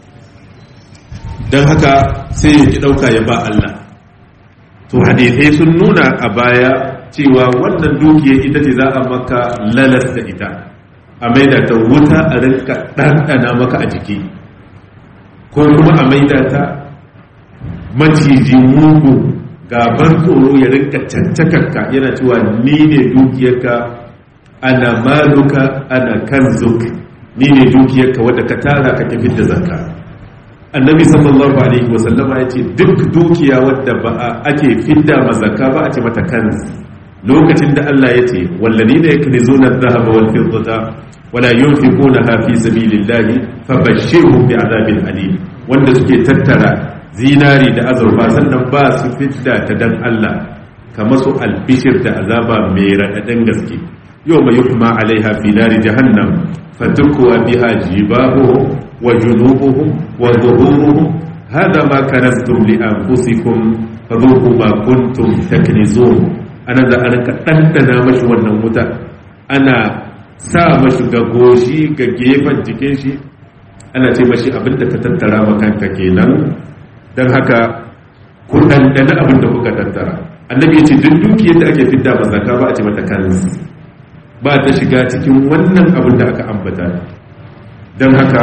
don haka sai ya ki ɗauka ya ba Allah to hadithai sun nuna a baya cewa wannan dukiyar ita ce za a maka lalas da ita a maida ta wuta a rinka ɗanɗana maka a jiki ko kuma a maida ta maciji mugu gaban tsoro ya rinka cancakarka yana cewa ni ne dukiyarka ana maluka ana kanzuk ni ne dukiyarka wadda ka tara ka tafi da zakka annabi sallallahu alaihi wasallama ya ce duk dukiya wadda ba ake fidda mazaka ba a ce mata kanz lokacin da Allah ya ce wallani da yake zo na zahaba wal fiddata wala yunfiquna fi sabilillahi fabashshirhum bi'adabin alim wanda suke tattara zinari da azurfa sannan ba su fidda ta dan Allah kamar su albishir da azaba mai raɗaɗin gaske yau mai yuhma alaiha fi nari jahannam fatukwa biha jibahuhum wa junubuhum wa zuhuruhum hada ma kanaztum li anfusikum fadhuqu ma kuntum taknizun ana da an ka dandana mashi wannan wuta ana sa mashi ga goshi ga gefen jikin shi ana ce mashi abinda ka tattara makanka kenan don haka ku ɗanɗana abin da kuka tattara annabi ya ce duk dukiyar da ake fidda ba zaka ba a ce mata kansu ba ta shiga cikin wannan abin da aka ambata don haka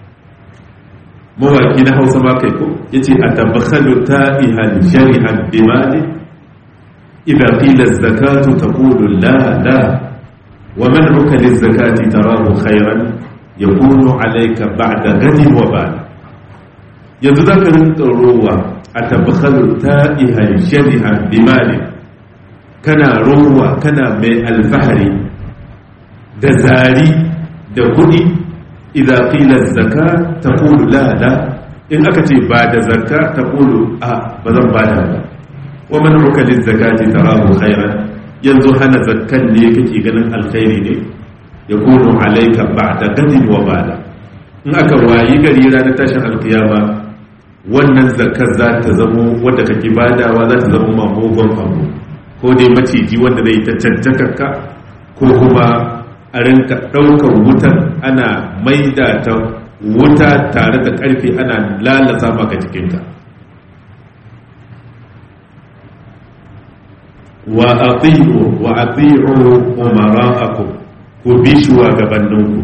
mawaki na hausa ma kai ko ya ce a tabbakhalu ta'ihan shari'an bimali idan qila zakatu taqulu la la wa man rukali zakati tarahu khairan yakunu alayka ba'da gadin wa ba'da yanzu za ka rinka rowa a tabbakalu ta ihan shari'a bimali kana rowa kana mai alfahari da zari da kudi idan filar zaka ta kulu lada in aka ce ba da zaka ta kulu a ba zan ba da ba wa man rukalin zakati tarahu khairan yanzu hana zakkan ne kake ganin alkhairi ne ya kunu alaika ba'da gadin wa bada in aka wayi gari ranar tashin alkiyama wannan zakar za ta zamo wadda kake badawa za ta zama mamogon abu ko dai maciji wanda zai ta cancakarka ko kuma a rinka ɗaukar wutar ana maida ta wuta tare da ƙarfe ana lalata maka jikinka wa ati'u wa ati'u umara'akum ku bi shugabanninku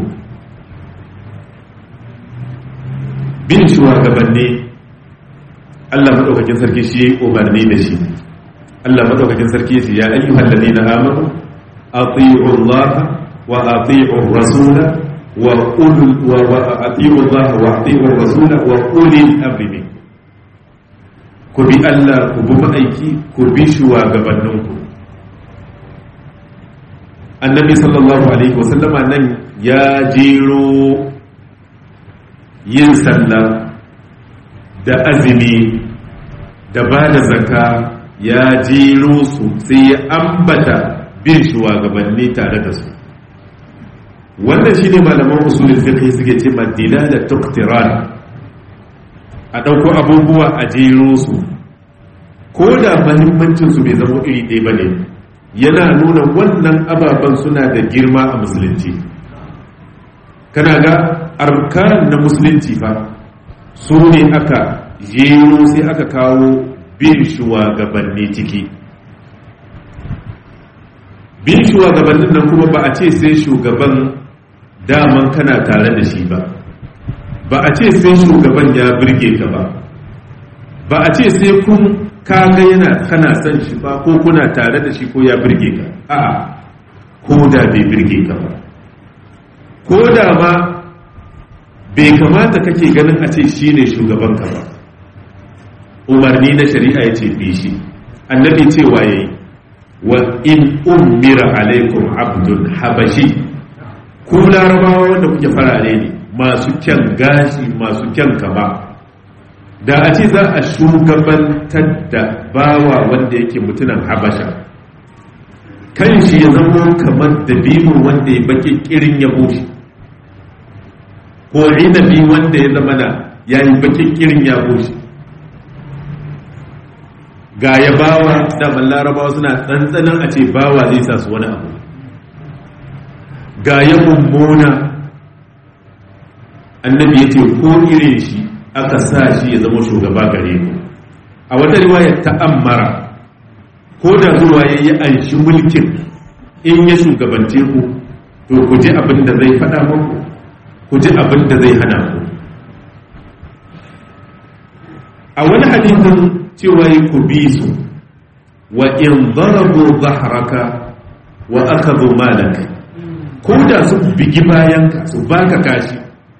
bin shugabanni Allah madaukakin sarki shi ya umarni da shi Allah madaukakin sarki shi ya ayyuhal ladina amanu ati'u Allah wa ati'u rasula wa ulul wa ati'u Allah wa ati'u rasula wa ulil amri ku bi Allah ku bi ma'aiki ku bi shugabanninku annabi sallallahu alaihi wasallama nan ya jero yin sallah da azumi da ba da zaka ya jero su sai ya ambata bin shugabanni tare da su wannan shi ne malaman usulul fiqh suke ce madila da tuqtiran a ɗauko abubuwa a jero su ko da mahimmancin su bai zama iri ɗaya ba ne yana nuna wannan ababen suna da girma a musulunci kana ga arkan na musulunci fa su ne aka jero sai aka kawo bin shugabanni ciki bin shugabannin nan kuma ba a ce sai shugaban daman kana tare da shi ba ba a ce sai shugaban ya birge ka ba ba a ce sai kun kaga yana kana son shi ba ko kuna tare da shi ko ya birge ka a'a ko da bai birge ka ba ko da ma bai kamata kake ganin a ce shi ne shugaban ka ba umarni na shari'a ya ce bi shi annabi cewa ya yi wa in ummira alaikum abdul habashi ku larabawa wanda kuke farare ne masu kyan gashi masu kyan kama da a ce za a shugabantar da bawa wanda yake mutunan habasha kan shi ya zama kamar dabino wanda ya baki kirin ya bushe ko inabi wanda ya zama na ya yi baki kirin ya bushe ga ya bawa daman larabawa suna tsantsanin a ce bawa zai sa su wani abu ga ya mummuna annabi ya ce ko irin shi aka sa shi ya zama shugaba gare ku a wata riwaya ta'ammara ko da zuwa ya yi anshi mulkin in ya shugabance ku to ku ji abin da zai faɗa muku ku ji abin da zai hana ku a wani hadisin cewa yi ku bi su wa in zarabu zaharaka wa aka zo malaka ko da su bigi bayanka su baka kashi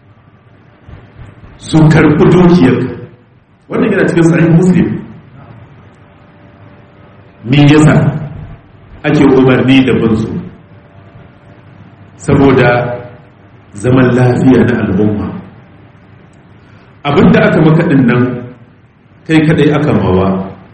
su karɓi dukiyarka wannan yana cikin sahih muslim me yasa ake umarni da binsu saboda zaman lafiya na al'umma abinda aka maka nan kai kadai aka mawa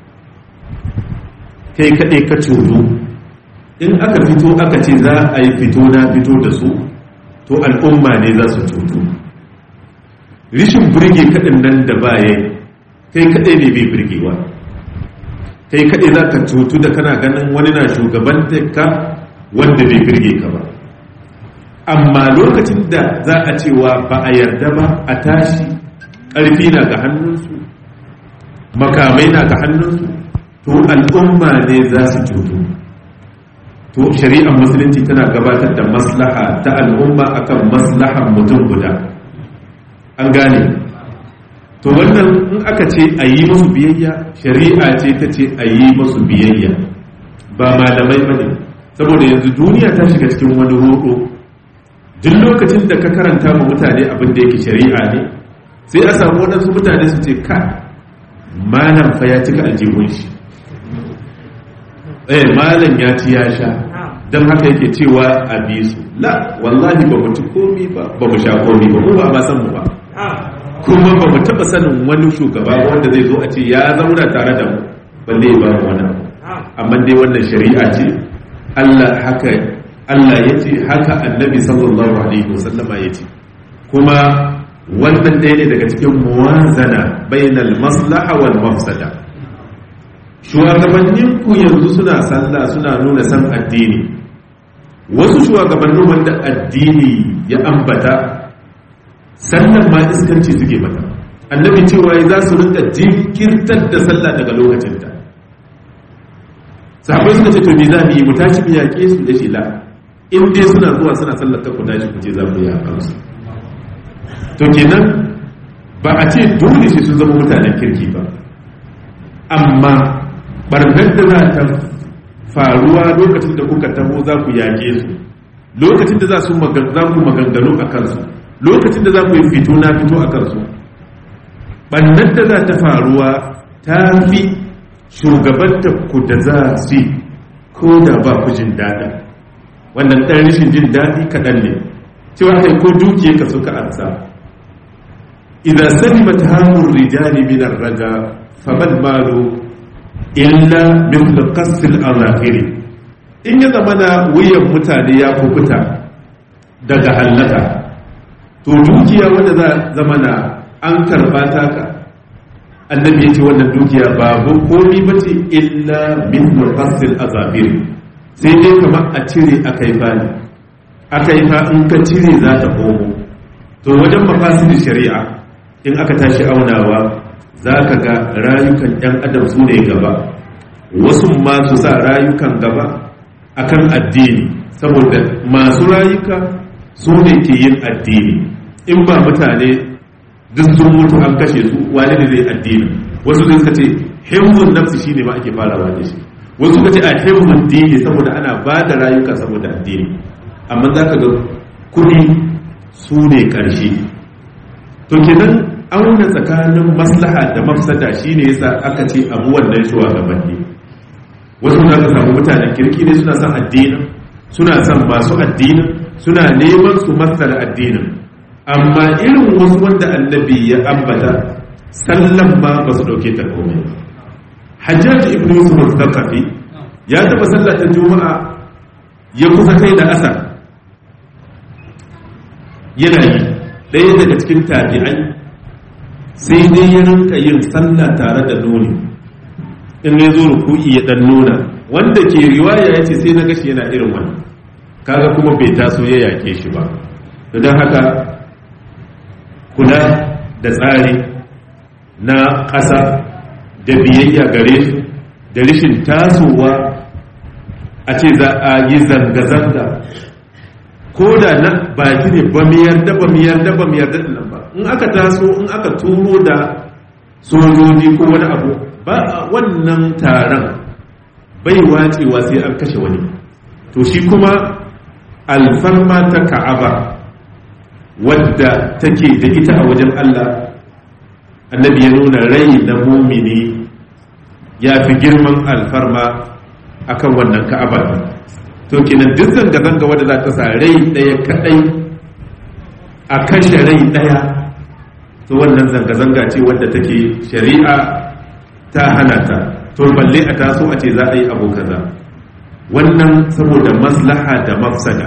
kai kadai ka cutu in aka fito aka ce za a yi fito na fito da su to al'umma ne za su cutu rishin birge kaɗin nan da baya kai kaɗai ne bai birgewa kai kaɗai za ka cutu da kana ganin wani na shugaban ka wanda bai birge ka ba amma lokacin da za a cewa ba a yarda ba a tashi ƙarfi na ga hannunsu makamai na ga hannunsu to al'umma ne za su cutu to shari'ar musulunci tana gabatar da maslaha ta al'umma akan maslahan mutum guda an gane to wannan in aka ce a yi musu biyayya shari'a ce ta ce a yi musu biyayya ba malamai ba ne saboda yanzu duniya ta shiga cikin wani roƙo duk lokacin da ka karanta ma mutane abin da yake shari'a ne sai a samu waɗansu mutane su ce ka malam fa ya cika aljihun shi eh malam ya ci ya sha don haka yake cewa a bi su la wallahi ba mu ci komi ba ba mu sha komi ba mu ba ba san mu ba kuma ba mu taba sanin wani shugaba wanda zai zo a ce ya zauna tare da mu balle ba mu wani amma dai wannan shari'a ce Allah haka Allah ya ce haka annabi sallallahu alaihi wasallama ya ce kuma wannan ɗaya ne daga cikin muwazana bainal maslaha wal mafsada shugabanninku yanzu suna sallah suna nuna san addini wasu shugabannin wanda addini ya ambata sallan ma iskanci suke mata annabi cewa za su rinka jinkirtar da sallah daga lokacinta sahabai suka ce to me za mu yi mu tashi mu yaƙe su da shila in dai suna zuwa suna sallar ta ku tashi ku je za mu yi a su to kenan ba a ce dole sai sun zama mutanen kirki ba amma barnar da za ta faruwa lokacin da kuka taho za ku yaƙe su lokacin da za su ku maganganu a kansu lokacin da za ku yi fito na fito a kansu barnar da za ta faruwa ta fi shugabanta ku da za su ko da ba ku jin daɗa wannan ɗan rashin jin daɗi kaɗan ne cewa kai ko dukiya ka suka ansa idan salimat hamun rijali min raja faman malu illa mithlu qasil azafiri in ya zama na wuyan mutane ya kukuta daga hallaka to dukiya wanda za zama na an karba taka annabi ya ce wannan dukiya babu komi ba ce illa mithlu qasil azafiri sai dai kamar a cire akaifa ne akaifa in ka cire za ta komo to wajen mafasidin shari'a in aka tashi aunawa za ka ga rayukan 'yan adam su ne gaba wasu masu sa rayukan gaba akan addini saboda masu rayuka su ne ke yin addini in ba mutane duk sun mutu an kashe su wani ne zai addini wasu zai suka ce himmun nafsi shine ma ake farawa da shi wasu suka ce a himmun dini saboda ana ba da rayuka saboda addini amma za ka ga kuɗi su ne ƙarshe to kenan auna tsakanin maslaha da mafsada shine yasa aka ce abu wannan shugabanni wasu za ka samu mutanen kirki ne suna son addinin suna son masu addinin suna neman su masar addinin amma irin wasu wanda annabi ya ambata sallan ma ba su dauke ta komai hajjaji ibn yusuf al-thaqafi ya taba sallata juma'a ya kusa kai da asar yana yi ɗaya daga cikin tabi'ai sai dai ya rinka yin sallah tare da nuni in ya zo ruku'i ya dan nuna wanda ke riwaya ya ce sai na gashi yana irin wannan kaga kuma bai taso ya yake shi ba don haka kula da tsari na ƙasa da biyayya gare su da rishin tasowa a ce za a yi zanga-zanga ko da na baki ne ba mu yarda ba mu yarda ba mu yarda nan ba in aka taso in aka turo da sojoji ko wani abu ba wannan taron bai wacewa sai an kashe wani to shi kuma alfarma ta ka'aba wadda take da ita a wajen Allah annabi ya nuna rai na mumini ya fi girman alfarma akan wannan ka'aba to kenan duk zanga-zanga wadda za ta sa rai ɗaya kaɗai a kashe rai ɗaya to wannan zanga-zanga ce wadda take shari'a ta hana ta to balle a taso a ce za a yi abu kaza wannan saboda maslaha da mafsada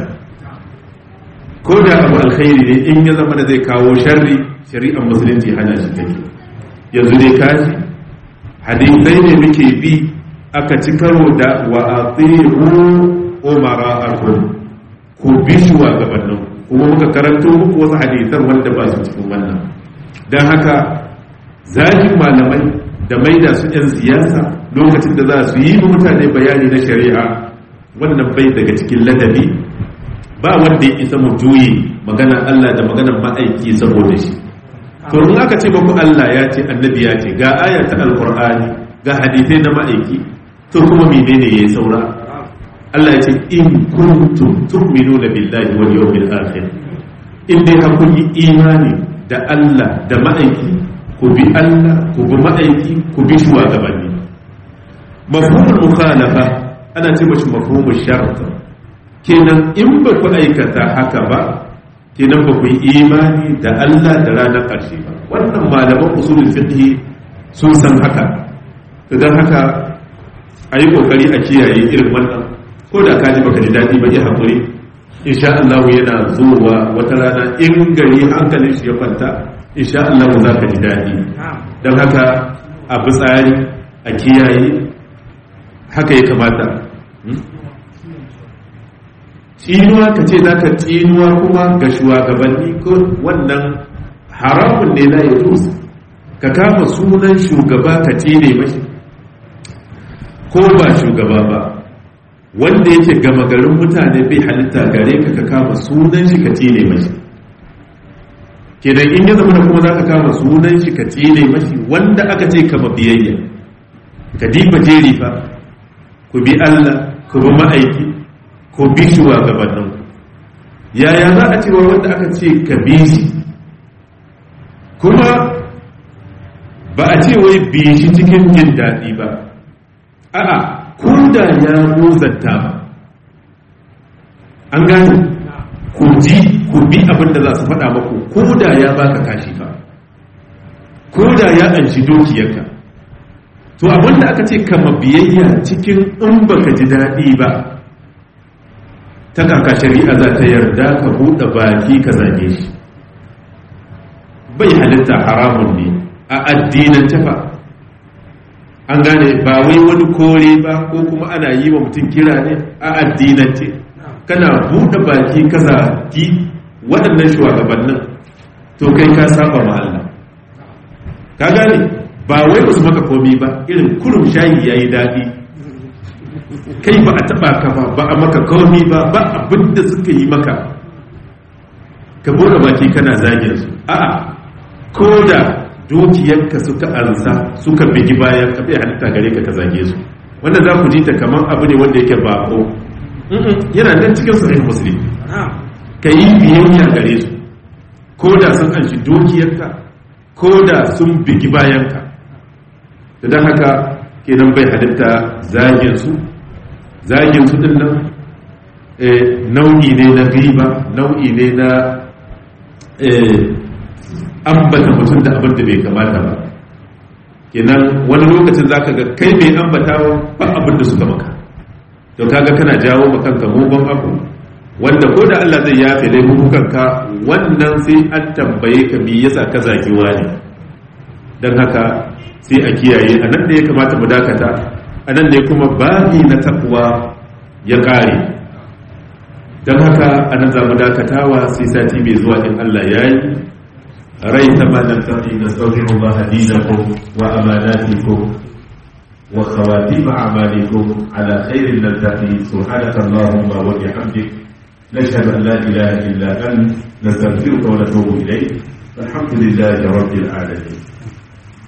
ko da abu alkhairi ne in ya zama da zai kawo sharri shari'ar musulunci hana shi take yanzu dai kaji hadisai ne muke bi aka ci karo da wa atiru umara akum ku bi shugabannin kuma muka karanto muku wasu hadisan wanda ba su cikin wannan don haka zagin malamai da maida su 'yan siyasa lokacin da za su yi mutane bayani na shari'a wannan bai daga cikin ladabi ba wanda ya isa mu juye maganar Allah da maganar ma'aiki saboda shi to in aka ce baku Allah ya ce annabi ya ce ga aya ta alqur'ani ga hadisai na ma'aiki to kuma menene yayi saura Allah ya ce in kuntum tu'minuna billahi wal yawmil akhir in dai har kun yi imani da Allah da ma'aiki ku bi Allah ku bi ma'aiki ku bi shugabanni mafhumul mukhalafa ana ce mashi mafhumul shart kenan in ba ku aikata haka ba kenan ba ku yi imani da Allah da ranar ƙarshe ba wannan malaman usulul fiqh sun san haka idan haka a yi kokari a kiyaye irin wannan ko da ka ji baka ji daɗi ba ya haƙuri insha Allah yana zuwa wata rana in gari hankalin shi ya kwanta insha Allah za ka ji daɗi don haka a bi tsari a kiyaye haka ya kamata tsinuwa ka ce za ka tsinuwa kuma ga shugabanni ko wannan haramun ne na ya ka kama sunan shugaba ka tsine mashi ko ba shugaba ba wanda yake gama garin mutane bai halitta gare ka ka kama sunan shi ka tsine mashi kenan in ya zama kuma za ka kama sunan shi ka tsine mashi wanda aka ce kama biyayya ka diba jeri fa ku bi Allah ku bi ma'aiki ku bi shugabannin yaya za a cewa wanda aka ce ka bi shi kuma ba a ce wai bi shi cikin jin daɗi ba a'a da ya muzanta ba an gane ku ji ku bi abin da za su faɗa maku ko da ya baka kashi fa ko da ya anshi dukiyarka to abin da aka ce kama biyayya cikin in baka ji daɗi ba ta kaka shari'a za ta yarda ka buɗe baki ka zage shi bai halitta haramun ne a addinan tafa an gane ba wai wani kore ba ko kuma ana yi wa mutum kira ne a addinance kana buɗe baki ka zagi waɗannan shugabannin to kai ka saba ma Allah ka gane ba wai ba su maka komi ba irin kurum shayi ya yi daɗi kai ba a taɓa ka ba ba a maka komi ba ba abin da suka yi maka ka buɗe baki kana zagin su a'a ko da dukiyarka suka ansa suka bigi bayan ka bai halitta gare ka ka zage su wanda za ku ji ta kamar abu ne wanda yake bako yana nan cikin sahih muslim ka yi biyayya gare su ko da sun anshi dukiyarka ko da sun bigi bayanka da don haka kenan bai halitta zagin su zagin su din nan nau'i ne na riba nau'i ne na ambata mutum da abin da bai kamata ba kenan wani lokacin zaka ga kai mai ambatawa ba abin da suka maka to kaga kana jawo ma kanka mugun abu wanda ko da Allah zai yafe laifukan ka wannan sai an tambaye ka me yasa ka zagi wani dan haka sai a kiyaye a nan da ya kamata mu dakata a nan ne kuma babi na takwa ya kare dan haka a nan za mu dakatawa sai sati mai zuwa in Allah ya yi ريث ما نلتقي نستودع الله دينكم وأماناتكم وخواتيم أعمالكم على خير نلتقي سبحانك اللهم وبحمدك نشهد أن لا إله إلا أنت نستغفرك ونتوب إليك والحمد لله رب العالمين